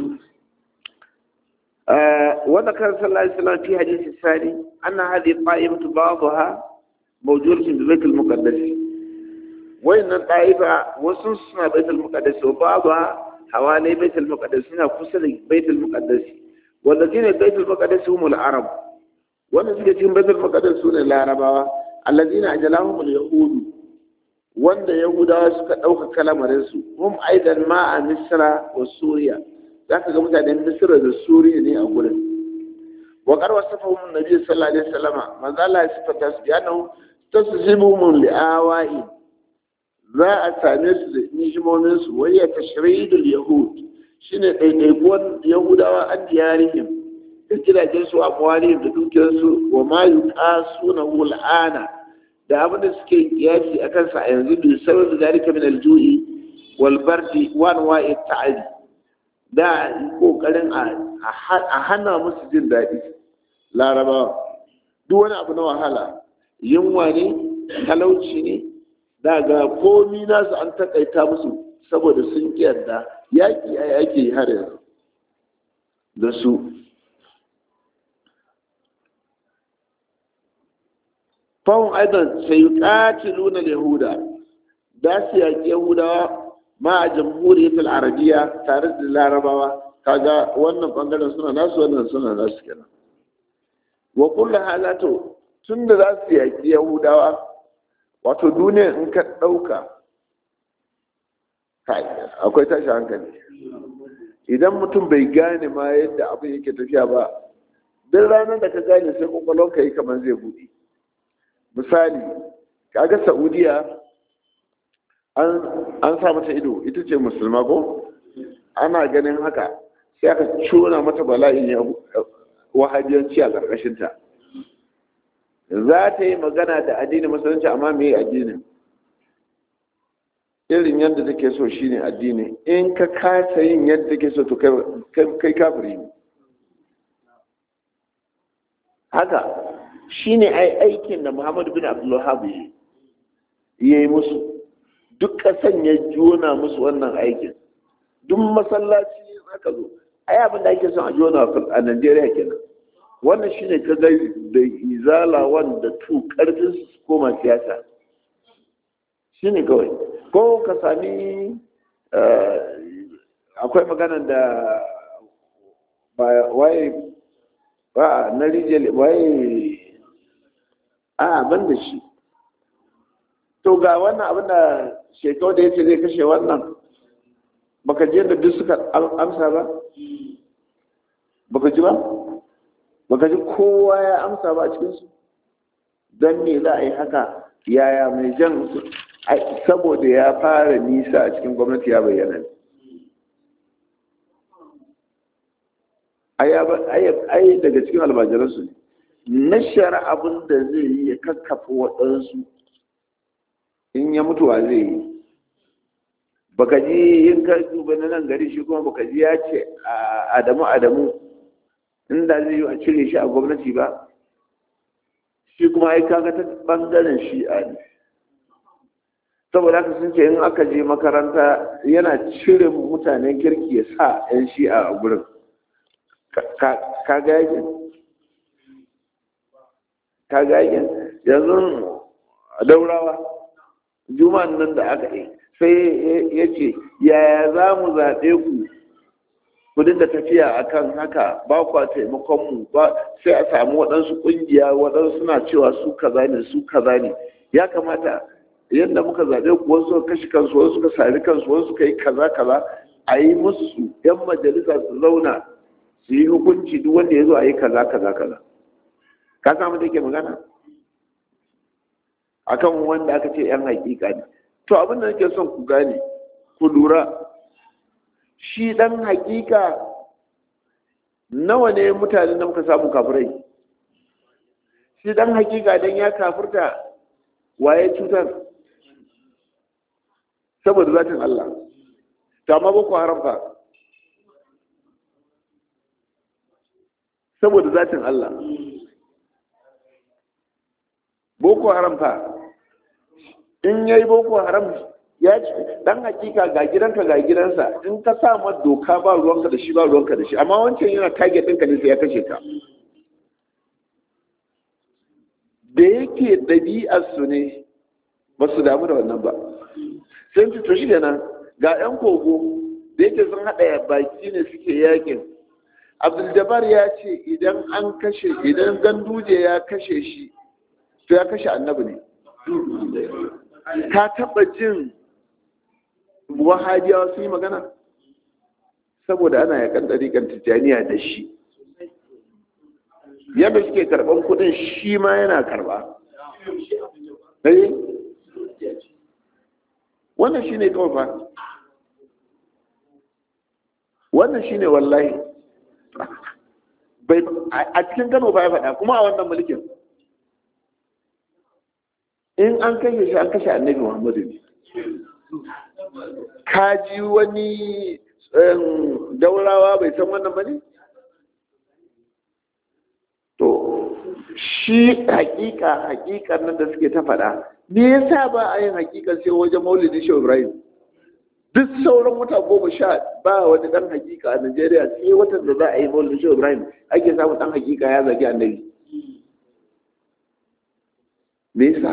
وذكر صلى الله عليه وسلم في حديث الثاني أن هذه الطائفة بعضها موجودة في بيت المقدس وإن الطائفة وسنسنا بيت المقدس وبعضها حوالي بيت المقدس هنا فصل بيت المقدس والذين بيت المقدس هم العرب ونزل بيت المقدس هم العرب الذين أجلاهم اليهود وأن يهودا suka ɗauka kalamarinsu hum aidan ma a misra wa suriya za ka ga mutanen misira da suriya ne a gurin wa karwa safa mun nabi sallallahu alaihi wasallam manzo Allah ya sifata su ya nan taszibu mun li'awai za a same su da nijimomin su wai ya tashridul yahud shine ɗaiɗaikuwan yahudawa an diyarihim da gidajen su a mawalihim da dukiyar su wa ma yuqasuna hul'ana da abin da suke kiyasi akan sa a yanzu bi sabab dalika min al-ju'i wal bardi wa anwa'i ta'adi da kokarin a hana musu jin daɗi larabawa duk wani abu na wahala yunwa ne talauci ne daga komi nasu an takaita musu saboda sun yarda yaƙi a yaƙi har yanzu da su fahim aidan sai ƙatiluna yahuda da su yaƙi yahudawa ma a jamhuriyar arabiya tare da larabawa kaga wannan bangaren suna nasu wannan suna nasu kenan wa kullu halatu tun da za su yaƙi yahudawa wato duniya in ka ɗauka akwai tashi hankali idan mutum bai gane ma yadda abin yake tafiya ba duk ranar da ka gane sai kwakwalon ka yi kamar zai buɗe misali kaga saudiya an sa mata ido ita ce musulma ko ana ganin haka sai aka cona mata bala'in wahabiyanci a ƙarƙashinta za ta yi magana da addinin musulunci amma me addinin irin yadda take so shine addini in ka kasa yin yadda take so to kai kafiri ne haka shine ai aikin da muhammadu bin abdullahab ya yi musu duk ƙasan ya jona musu wannan aikin duk masallaci aka zo ai abin da ake son a jona a Najeriya kenan wannan shine ka ga da izala wanda tu karfin su koma siyasa shine kawai ko ka sami akwai magana da waye ba na rijiyar waye a ban da shi to ga wannan abin da shekau da ya ce zai kashe wannan baka ji yadda duk suka amsa ba baka ji ba baka ji kowa ya amsa ba a cikinsu don me za a yi haka yaya mai jan saboda ya fara nisa a cikin gwamnati ya bayyana ai daga cikin almajiransu ne nashara abin da zai yi ya kakkafa waɗansu in ya mutuwa zai yi baka ji yin ka duba na nan gari shi kuma baka ji ya ce adamu adamu inda zai yi a cire shi a gwamnati ba shi kuma ai kaga ta bangaren shi'a ne saboda haka sun ce in aka je makaranta yana cire mutanen kirki ya sa 'yan shi'a a gurin ka ga yakin ka ga yakin yanzu daurawa juma'an nan da aka yi sai ya ce yaya za mu zaɓe ku ku dinga tafiya akan haka ba kwa taimakon mu ba sai a samu waɗansu ƙungiya waɗansu suna cewa su kaza ne su kaza ne ya kamata yadda muka zaɓe ku wasu suka kashe kansu wasu suka sari kansu wasu suka yi kaza kaza a yi musu yan majalisa su zauna su yi hukunci duk wanda ya zo a yi kaza kaza kaza ka samu da ke magana akan wanda aka ce yan hakika ne to abin da nake son ku gane ku lura shi dan hakika nawa ne mutane da muka samu kafirai shi dan hakika dan ya kafirta waye cutar saboda zatin Allah ta ma boko haram fa saboda zatin Allah boko haram fa in yayi boko haram ya ce dan hakika ga gidanka ga gidansa in ka sa ma doka ba ruwanka da shi ba ruwanka da shi amma wancan yana target ɗinka ne sai ya kashe ka da yake ɗabi'arsu ne ba su damu da wannan ba sai ci to shi nan ga 'yan kogo da yake sun haɗa baki ne suke yakin abdul ya ce idan an kashe idan ganduje ya kashe shi to ya kashe annabi ne ka taɓa jin wahabiyawa sun yi magana saboda ana yakan ɗariƙar tijjaniya da shi yadda suke karɓar kudin shi ma yana karɓa wannan shi ne kawai fa wannan shi ne wallahi a cikin kano ba ya faɗa kuma a wannan mulkin in an kashe shi an kashe annabi muhammadu ne ka ji wani daurawa bai san wannan ba ne to shi hakika hakikar nan da suke ta faɗa me yasa ba a yin hakikar sai wajen maulidin shi ibrahim duk sauran wata goma sha ba wani dan hakika a najeriya sai watan da za a yi maulidin shi ibrahim ake samun dan hakika ya zagi annabi me yasa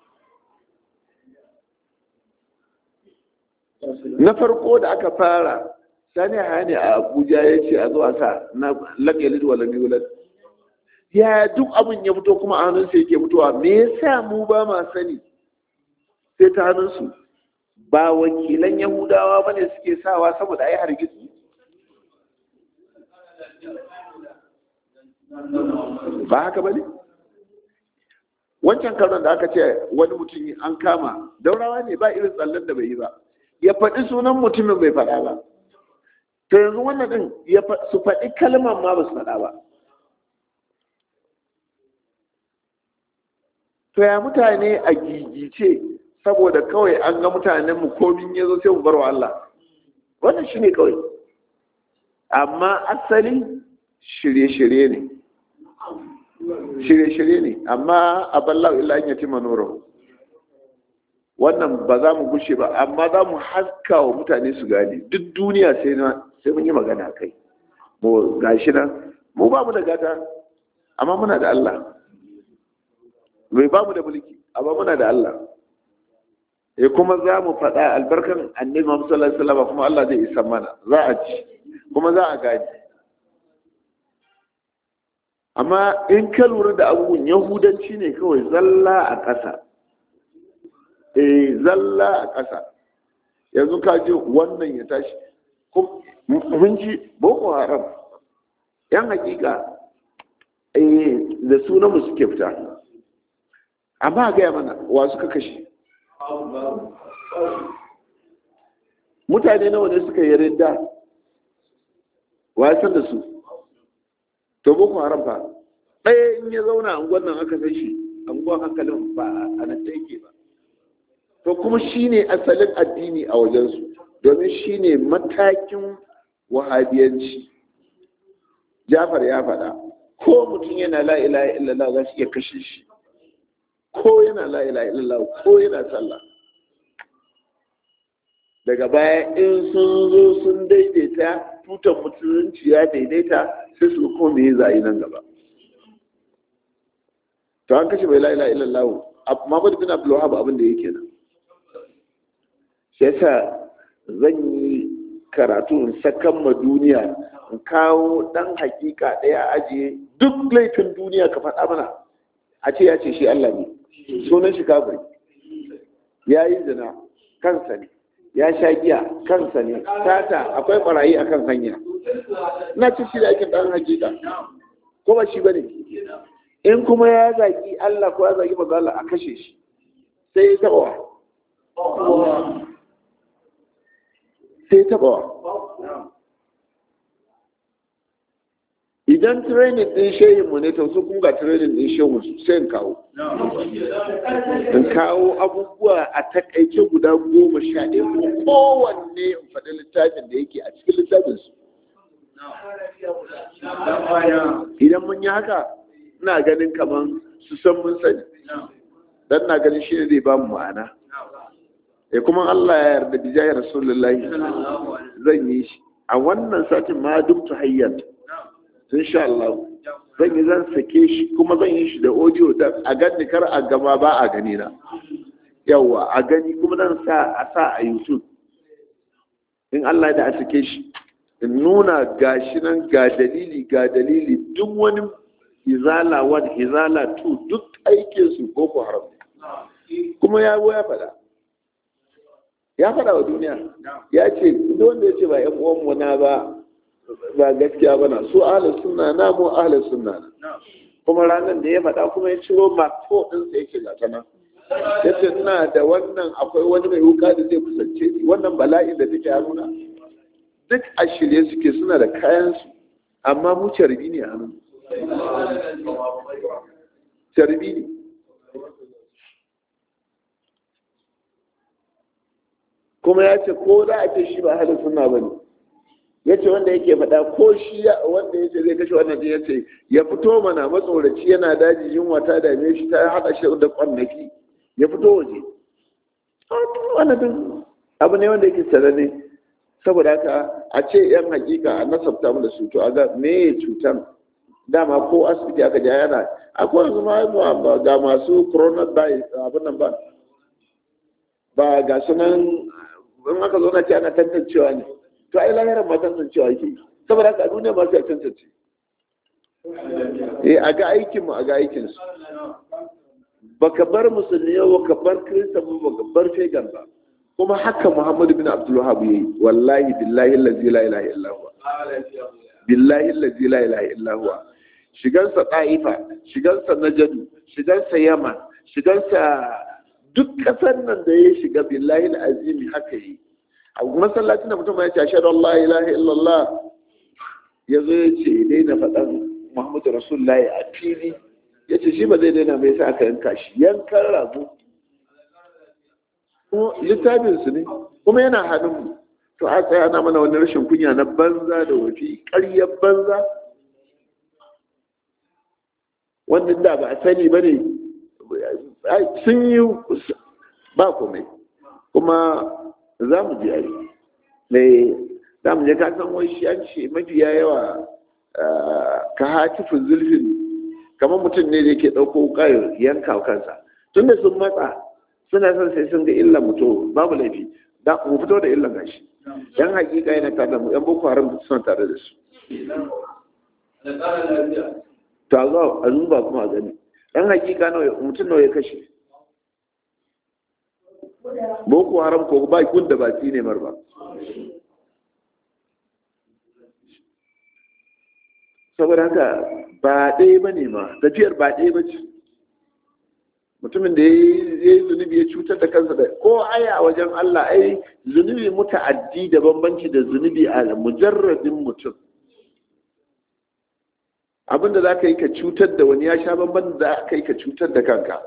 na farko da aka fara sani hani a abuja ya ce a zuwa sa na lagalid wa lamiyulat ya duk abin ya fito kuma a hannunsa yake fitowa me yasa mu ba ma sani sai ta hannunsu ba wakilan yahudawa ba ne suke sawa saboda a yi hargitsi ba haka ba ne wancan karon da aka ce wani mutum an kama daurawa ne ba irin tsallen da bai yi ba ya faɗi sunan mutumin bai faɗa ba to yanzu wannan ɗin su faɗi kalmar ma ba su faɗa ba to ya mutane a gigice saboda kawai an ga mutanen mu komin ya zo sai mu barwa Allah wannan shi ne kawai amma asali shirye-shirye ne shirye-shirye ne amma a ballahu illa an yati manoro wannan ba za mu gushe ba amma za mu haska wa mutane su gane duk duniya sai sai mun yi magana kai mu gashi nan mu ba mu da gata amma muna da Allah bai ba mu da mulki amma muna da Allah eh kuma za mu faɗa albarkan annabi Muhammad sallallahu alaihi wasallam kuma Allah zai isa mana za a ci kuma za a gaji amma in ka lura da abubuwan yahudanci ne kawai zalla a ƙasa eh zalla a ƙasa yanzu ka ji wannan ya tashi mun ji boko haram yan hakika eh da sunan mu suke fita amma gaya mana wa suka kashe mutane nawa ne suka yi ridda wa san da su to boko haram fa ɗaya in ya zauna a unguwan nan aka san shi unguwan hankalin ba a nan da yake ba to kuma shine asalin addini a wajensu domin shine matakin wahabiyanci jafar ya faɗa ko mutum yana la ilaha illallah za su iya kashe shi ko yana la ilaha illallah ko yana sallah daga baya in sun zo sun daidaita tutan musulunci ya daidaita sai su ko me zai nan gaba to an kashe bai la ilaha illallah Muhammad bin Abdul Wahhab abin da yake nan shi yasa zan yi karatu in sakan ma duniya in kawo dan hakika daya ajiye duk laifin duniya ka faɗa mana a ce ya ce shi Allah ne sunan shi kafiri ya yi zina kansa ne ya sha giya kansa ne tata akwai barayi akan hanya na ci shi da ake dan hakika ko ba shi bane in kuma ya zaki Allah ko ya zaki manzo Allah a kashe shi sai ya taba sai ya taba idan training din shehin mu ne to su kun ga training din shehu sai in kawo in kawo abubuwa a takaice guda goma sha ɗaya ko kowanne in faɗi littafin da yake a cikin littafin su idan mun yi haka ina ganin kamar su san mun sani dan na ganin shi ne zai ba mu ma'ana ya kuma Allah ya yarda bi jahi rasulullahi zan yi shi a wannan satin ma duk hayyan insha Allah zan yi zan sake shi kuma zan yi shi da audio da a gani kar a gama ba a gani na yawa a gani kuma zan sa a sa a YouTube in Allah da a sake shi in nuna gashi nan ga dalili ga dalili duk wani izala wani izala tu duk aikin su boko haram kuma ya ya faɗa ya faɗa wa duniya ya ce duk wanda ya ce ba yan uwan mu na ba ba gaskiya ba na su ahlus sunna na mu ahlus sunna na kuma ranar da ya faɗa kuma ya ciro mako ɗin sa yake gata nan ya ce ina da wannan akwai wani mai wuka da zai kusance ni wannan bala'in da take haruna duk a shirye suke suna da kayansu amma mu carbi ne a nan carbi ne kuma ya ce ko za a ce shi ba halin suna ba ne ya ce wanda yake faɗa ko shi wanda ya ce zai kashe wannan ya ce ya fito mana matsoraci yana daji yunwa ta dame shi ta haɗa shi da kwanaki ya fito waje wannan abu ne wanda yake sananne saboda haka a ce yan hakika a nasabta mu da su to a ga me cutan dama ko asibiti aka ja yana akwai yanzu ma ga masu coronavirus abin nan ba ba ga sunan in aka zo na ce ana tantancewa ne to ai lahirar ma tantancewa yake saboda haka a duniya ma sai tantance eh a ga aikin mu a ga aikin su baka bar musulmi ba ka bar kirista ba baka bar fegan ba kuma haka muhammadu bin abdul wahab yayi wallahi billahi allazi la ilaha illa huwa billahi allazi la ilaha illa huwa shigansa ta'ifa shigansa najadu shigansa yaman shigansa duk kasar nan da ya shiga billahi azimi haka yi a masallacin da mutum ya ce ashhadu an la ilaha illallah ya zo ya ce daina faɗan muhammadu rasulullahi a fili ya ce shi ba zai daina mai sa aka yanka shi yankan rago littafinsu ne kuma yana hannunmu to a tsaya na mana wani rashin kunya na banza da wafi ƙaryar banza wannan da ba a sani ba ne sun yi ba komai kuma za mu je ari mai za mu je ka san wai shi an ce mafiya yawa ka hatifin zulfin kamar mutum ne da yake ɗauko wukar yanka kansa tun da sun matsa suna son sai sun ga illan mutu babu laifi da mu fito da illan gashi yan hakika yana tare da mu yan boko haram suna tare da su ta zo a zuba kuma a gani yan hakika nawa mutum nawa ya kashe boko haram ko ba kun da ba ne mar ba saboda haka ba ɗaya ba ne ma tafiyar ba ɗaya ba ce mutumin da ya yi zunubi ya cutar da kansa da ko aya a wajen Allah ai zunubi muta'addi da bambanci da zunubi a mujarradin mutum abinda za ka yi ka cutar da wani ya sha bamban da za ka yi ka cutar da kanka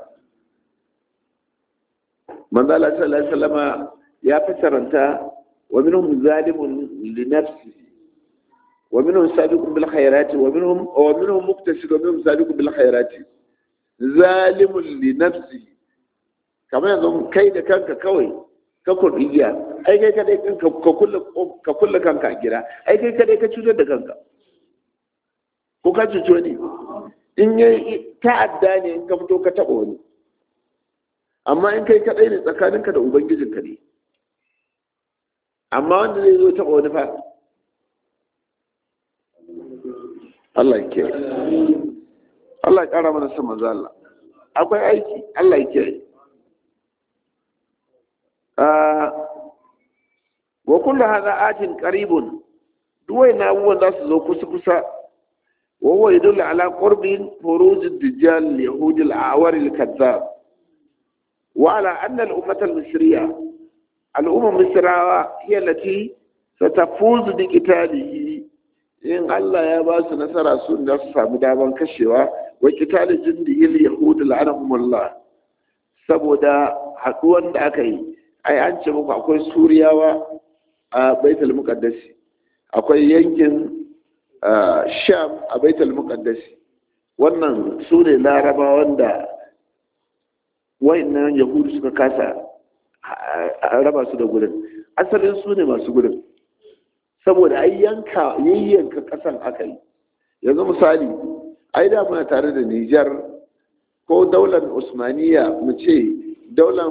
manzo Allah sallallahu alaihi wasallama ya fasaranta wa minhum zalimun li nafsihi wa minhum sabiqun bil khairati wa minhum wa minhum muktasid wa minhum sabiqun bil khairati zalimun li nafsi kamar yanzu kai da kanka kawai ka kurdiya ai kai kadai ka kulle ka kulle kanka a gida ai kai kadai ka cutar da kanka ko ka cuci wani in yi ta'adda ne in ka fito ka taba wani amma in kai kadai ne tsakaninka da ubangijinka ne amma wanda zai zo taba wani fa Allah ya kiyaye Allah ya ƙara mana son manzo Allah akwai aiki Allah ya kiyaye wa kullu hadha atin qaribun duwai na abubuwan za su zo kusa kusa wa huwa yadullu ala qurbin furuj ad-dajjal yahud al-awar al-kazzab wa ala anna al-ummah al-misriya al-umma misrawa hiya allati satafuz bi qitalihi in Allah ya ba su nasara su da su samu daman kashewa wa qitali jindi al-yahud la'anahumullah saboda haduwan da aka yi ai an ce muku akwai suriyawa a baitul muqaddasi akwai yankin sham a baitul muqaddasi wannan su ne laraba wanda wayannan yahudu suka kasa raba su da gurin asalin su ne masu gurin saboda ai yanka yayyanka kasan aka yi yanzu misali ai da muna tare da Nijar ko daular Usmaniya mu ce daular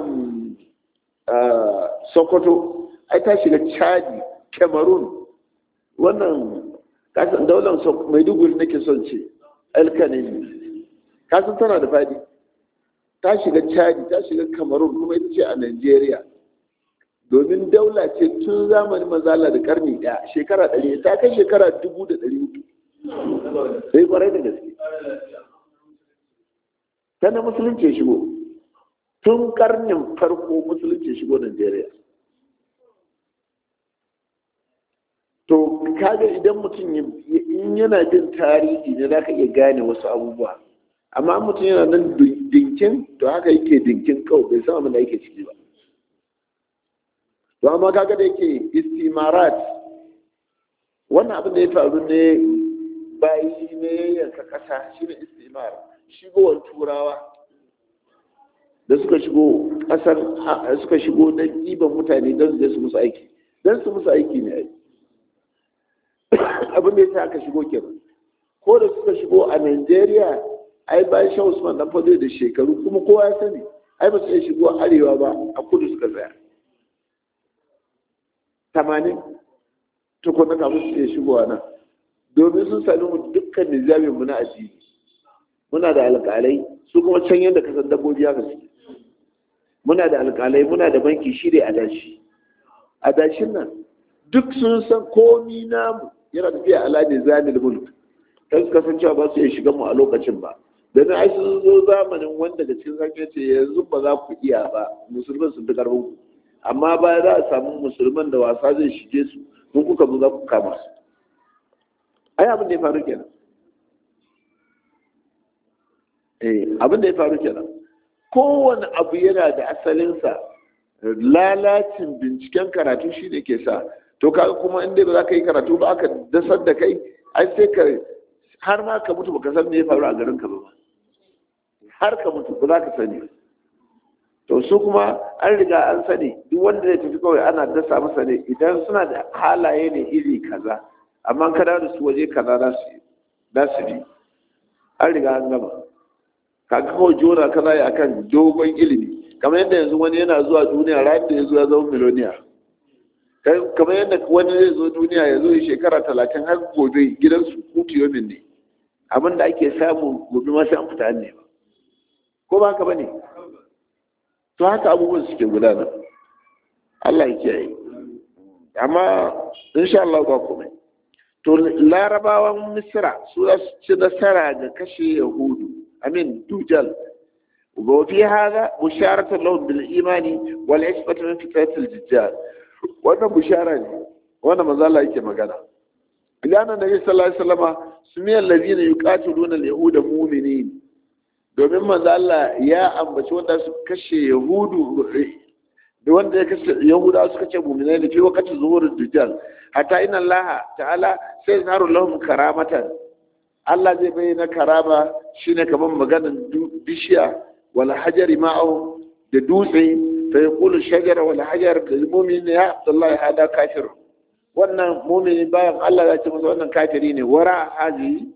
Sokoto ai ta shiga Chadi Cameroon wannan kasan daular Maiduguri nake son ce Alkanemi kasan tana da fadi ta shiga Chadi ta shiga Cameroon kuma ita ce a Nigeria domin daula ce tun zamanin mazala da karni ɗaya shekara ɗari ta kai shekara dubu da ɗari uku sai kwarai da gaske ta na musulunci shigo tun karnin farko musulunci shigo Najeriya to kaga idan mutum in yana jin tarihi ne za ka iya gane wasu abubuwa amma mutum yana nan dinkin to haka yake dinkin kawai bai san abin da yake ciki ba to amma kaga da yake istimarat wannan abin da ya faru ne bayi ne yanka kasa shine istimar shigowar turawa da suka shigo kasar suka shigo don ɗiban mutane don su musu aiki don su musu aiki ne aiki abin da ya sa aka shigo kenan ko da suka shigo a Najeriya ai bayan shan Usman dan fado da shekaru kuma kowa ya sani ai ba su iya shigo arewa ba a kudu suka tsaya tamanin tukuna kafin su iya shigowa nan domin sun sami mu dukkan nizamin mu na addini muna da alƙalai su kuma can yadda kasan dabbobi haka suke muna da alƙalai muna da banki shi dai adashi adashin nan duk sun san komi namu yana tafiya ala ne zanil mulk kan suka san cewa ba su iya shiga mu a lokacin ba da ai sun zo zamanin wanda da cikin zaka ce yanzu ba za ku iya ba musulman sun fi karfin ku amma baya za a samu musulman da wasa zai shige su mun kuka zo za ku kama su ai abin da ya faru kenan eh abin da ya faru kenan kowane abu yana da asalinsa lalacin binciken karatu shi ne ke sa to kaga kuma inda ba za ka yi karatu ba aka dasar da kai ai sai ka har ma ka mutu baka san me ya faru a garin ka ba har ka mutu ba za ka sani to su kuma an riga an sani duk wanda zai tafi kawai ana dasa masa ne idan suna da halaye ne iri kaza amma ka da su waje kaza za su za su bi an riga an gama kaga kawai jona kaza ya akan dogon ilimi kamar yadda yanzu wani yana zuwa duniya ranar da ya zo ya zama miloniya kamar yadda wani zai zo duniya ya zo ya shekara talatin har gobe gidansu kutu yomin ne abin da ake samu gobe masu an fita ne ba ko ba haka ba ne to haka abubuwan suke gudana Allah ya kiyaye amma insha Allah ba komai to larabawan misra su za su ci nasara ga kashe yahudu amin dujal وفي هذا بشارة لهم بالإيمان والعصمة من فتنة الدجال wannan bushara ne wannan manzo Allah yake magana idan annabi sallallahu alaihi wasallama sumiyal ladina yuqatiluna al-yahuda mu'minin domin manzo Allah ya ambaci wanda su kashe yahudu da wanda ya kashe yahuda suka ce mu'minai da fi wakati zuhurud dujjal hatta inna Allah ta'ala sai zaru lahum karamatan Allah zai bayyana karama shine kamar maganan bishiya wal hajari ma'ahu da dutse فيقول الشجرة والحجر للمؤمن يا عبد الله هذا كافر wannan mumini bayan Allah ya ce masa wannan kafiri ne wara hazi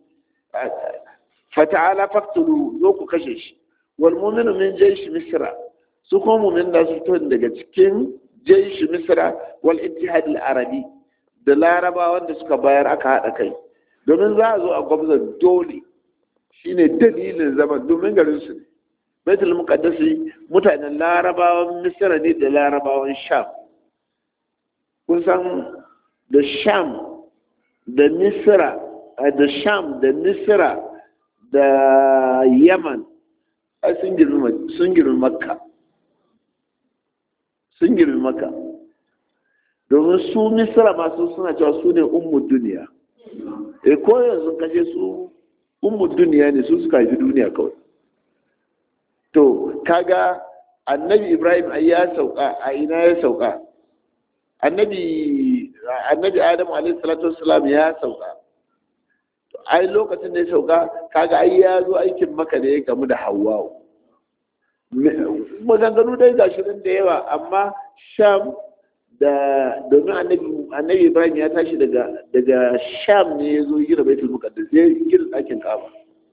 fata'ala faqtulu zo ku kashe shi wal mu'minu min jaysh misra su kuma mu'min da su fito daga cikin jaysh misra wal ittihad al arabi da laraba wanda suka bayar aka hada kai domin za a zo a gwamza dole shine dalilin zaman domin garin su ne baitul muqaddasi mutanen larabawan misra ne da larabawan sham kusan da sham da misra da sham da misra da yaman sun girma makka sun girma makka domin su misra masu suna cewa su ne ummu duniya e ko yanzu kashe su ummu duniya ne su suka haifi duniya kawai to kaga annabi ibrahim ai ya sauka a ina ya sauka annabi annabi adamu alaihi salatu wassalam ya sauka ai lokacin da ya sauka kaga ai ya zo aikin maka da ya gamu da hawwa maganganu dai ga shirin da yawa amma sham da domin annabi ibrahim ya tashi daga daga sham ne ya zo gina baitul muqaddas ya gina ɗakin kaba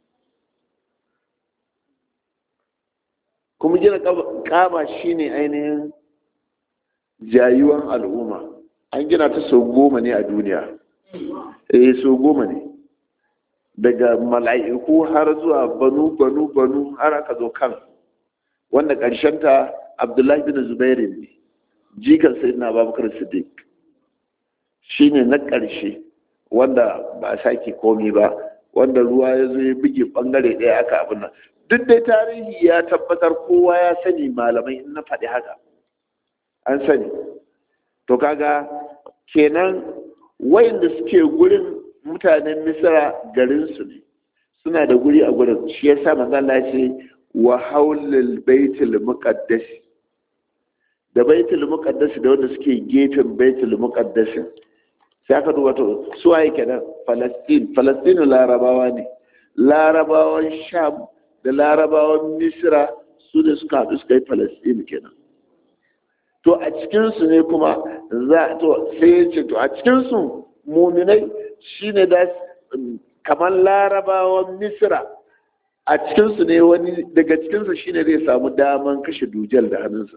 kuma gina kaba shine ainihin jayuwan al'umma an gina ta sau goma ne a duniya eh sau goma ne daga mala'iku har zuwa banu banu banu har aka zo kan wanda ta abdullahi bin zubairu ne jikan sai na babakar siddiq shi ne na ƙarshe wanda ba a sake komi ba wanda ruwa ya zo ya buge ɓangare ɗaya aka abin nan duk dai tarihi ya tabbatar kowa ya sani malamai in na faɗi haka an sani to kaga kenan wayanda suke gurin mutanen misra garinsu ne suna da guri a gurin shi ya sa manzala ce wa haulul baitul muqaddas da baitul muqaddas da wanda suke gefen baitul muqaddas sai aka duba to su waye kenan falastin falastin larabawa ne larabawan sham da larabawan misra su da suka haɗu suka yi falastin kenan to a cikinsu ne kuma za to sai ya ce to a cikinsu muminai shine da kamar larabawan misra a cikinsu ne wani daga cikinsu shine zai samu daman kashe dujal da hannunsa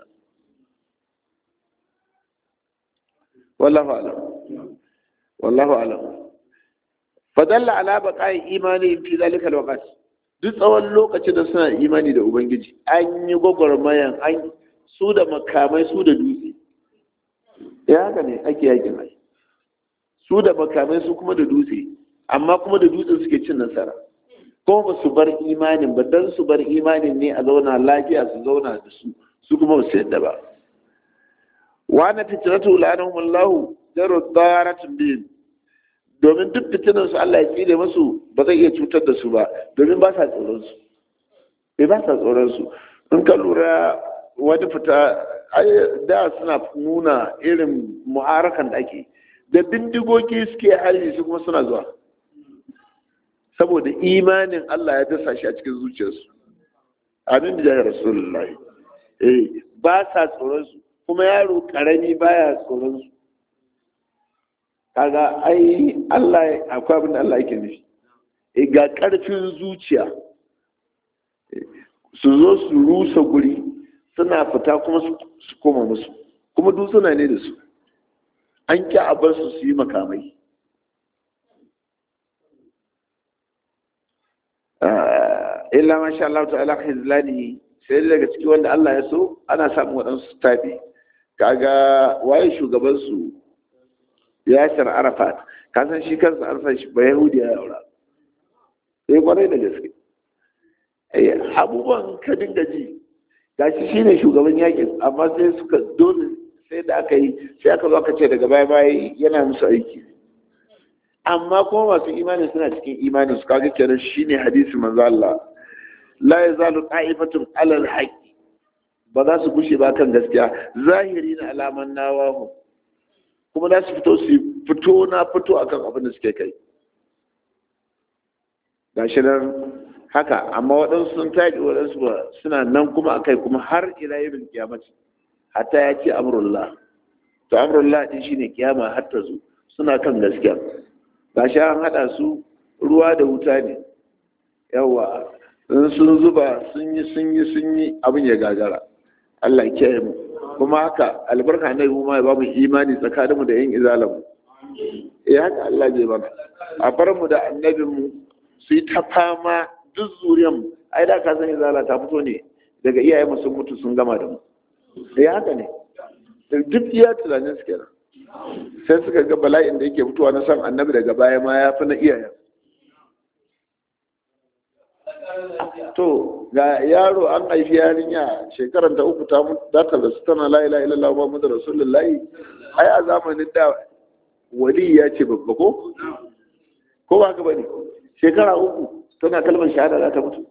wallahu alam wallahu alam fadalla ala baqa'i imani fi zalika alwaqt duk tsawon lokacin da suna imani da ubangiji an yi gwagwarmayan an su da makamai su da dutse ya haka ne ake yakin ai su da makamai su kuma da dutse amma kuma da dutsen suke cin nasara kuma ba su bar imanin ba dan su bar imanin ne a zauna lafiya su zauna da su su kuma ba su yadda ba wa na fitinatu la'anahum Allah jaru daratun bihim domin duk fitinan su Allah ya tsire musu ba zai iya cutar da su ba domin ba sa tsoron su bai ba sa tsoron su in ka lura wani fita da suna nuna irin mu'arakan da ake da bindigogi suke hali su kuma suna zuwa saboda imanin Allah ya dasa shi a cikin zuciyarsu amin da rasulullahi eh ba sa tsoron su kuma yaro karami baya tsoron su kaga ai Allah akwai abin da Allah yake nufi eh ga karfin zuciya su zo su rusa guri suna fita kuma su koma musu kuma dutsuna ne da su an ƙi a bar su su yi makamai illa masha Allah ta'ala hizlani sai daga ciki wanda Allah ya so ana samun waɗansu tafi kaga waye shugaban su Yasir Arafat ka san shi kansa Arafat shi ba Yahudi ya yaura sai kwarai da gaske abubuwan ka dinga ji gashi shine shugaban yakin amma sai suka dole sai da aka yi sai aka zo aka ce daga baya baya yana musu aiki amma kuma masu imani suna cikin imani su kaga kenan shine hadisi manzo Allah la yazalu qa'ifatun ala al ba za su gushe ba kan gaskiya zahiri na alaman nawahu kuma za su fito su fito na fito akan abin da suke kai gashi nan haka amma waɗansu sun taɗi waɗansu ba suna nan kuma akai kuma har ila yin kiyamaci hatta ya ce amrullah to amrullah din shine kiyama har ta zo suna kan gaskiya gashi an hada su ruwa da wuta ne yawa in sun zuba sun yi sun yi sun yi abin ya gagara Allah ya mu kuma haka albarka na mu ma ya bamu imani tsakaninmu da yin izalan mu eh haka Allah zai bana a bar mu da annabin mu su yi ta fama duk zuriyan mu ai da ka san izala ta fito ne daga iyayen mu sun mutu sun gama da mu eh haka ne duk iya tunanin su kenan sai suka ga bala'in da yake fitowa na san annabi daga baya ma ya fi na iyayen to ga yaro an haifi yarinya shekarar da uku ta data da su tana la ilaha illallah muhammadu rasulullahi ai a zamanin da wali ya ce babba ko ko ba ka bane shekara uku tana kalmar shahada za ta mutu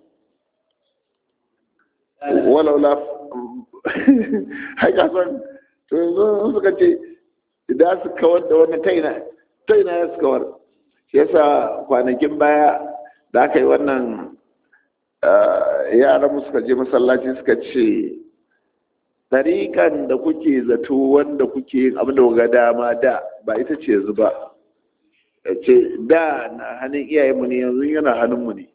walau la haika san to yanzu suka ce idan su kawar da wannan taina taina ya su kawar shi yasa kwanakin baya da aka yi wannan yaran suka je masallaci suka ce tarikan da kuke zato wanda kuke yin abin da ga dama da ba ita ce yanzu ba ce da na hannun iyayenmu ne yanzu yana hannunmu ne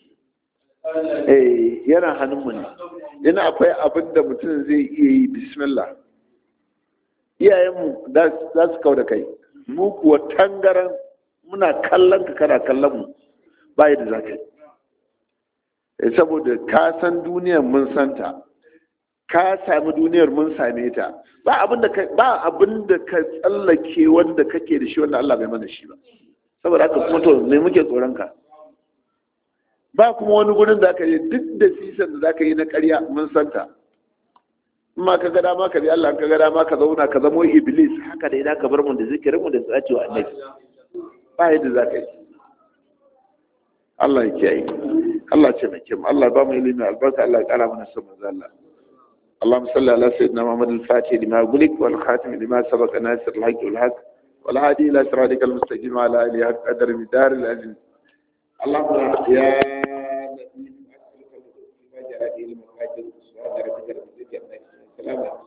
eh yana hannunmu ne yana akwai abin da mutum zai iya yi bismillah iyayenmu za su kau da kai mu kuwa tangaran muna kallon ka kana kallon mu ba yadda za ka yi saboda ka san duniyar mun santa ka sami duniyar mun same ta ba abin da ka ba abin da ka tsallake wanda kake da shi wanda Allah bai mana shi ba saboda haka kuma to me muke tsoron ka ba kuma wani gurin da aka yi duk da sisan da zaka yi na ƙarya mun santa in ma ka ga dama ka bi Allah ka ga dama ka zauna ka zamo iblis haka da idan ka bar mu da zikirin mu da tsaci wa annabi ba yadda zaka yi Allah ya kiyaye Allah ce mai kyau Allah ba mu ilimi albarka Allah ya kara mana son manzo Allah اللهم صل على سيدنا محمد الفاتح لما غلق والخاتم لما سبق ناصر الحق والحق والهادي الى صراطك المستقيم على اله حق قدر مدار العزيز اللهم يا نبي اسالك المهاجر الى المهاجر سبحان ربك رب العزه عما يصفون سلام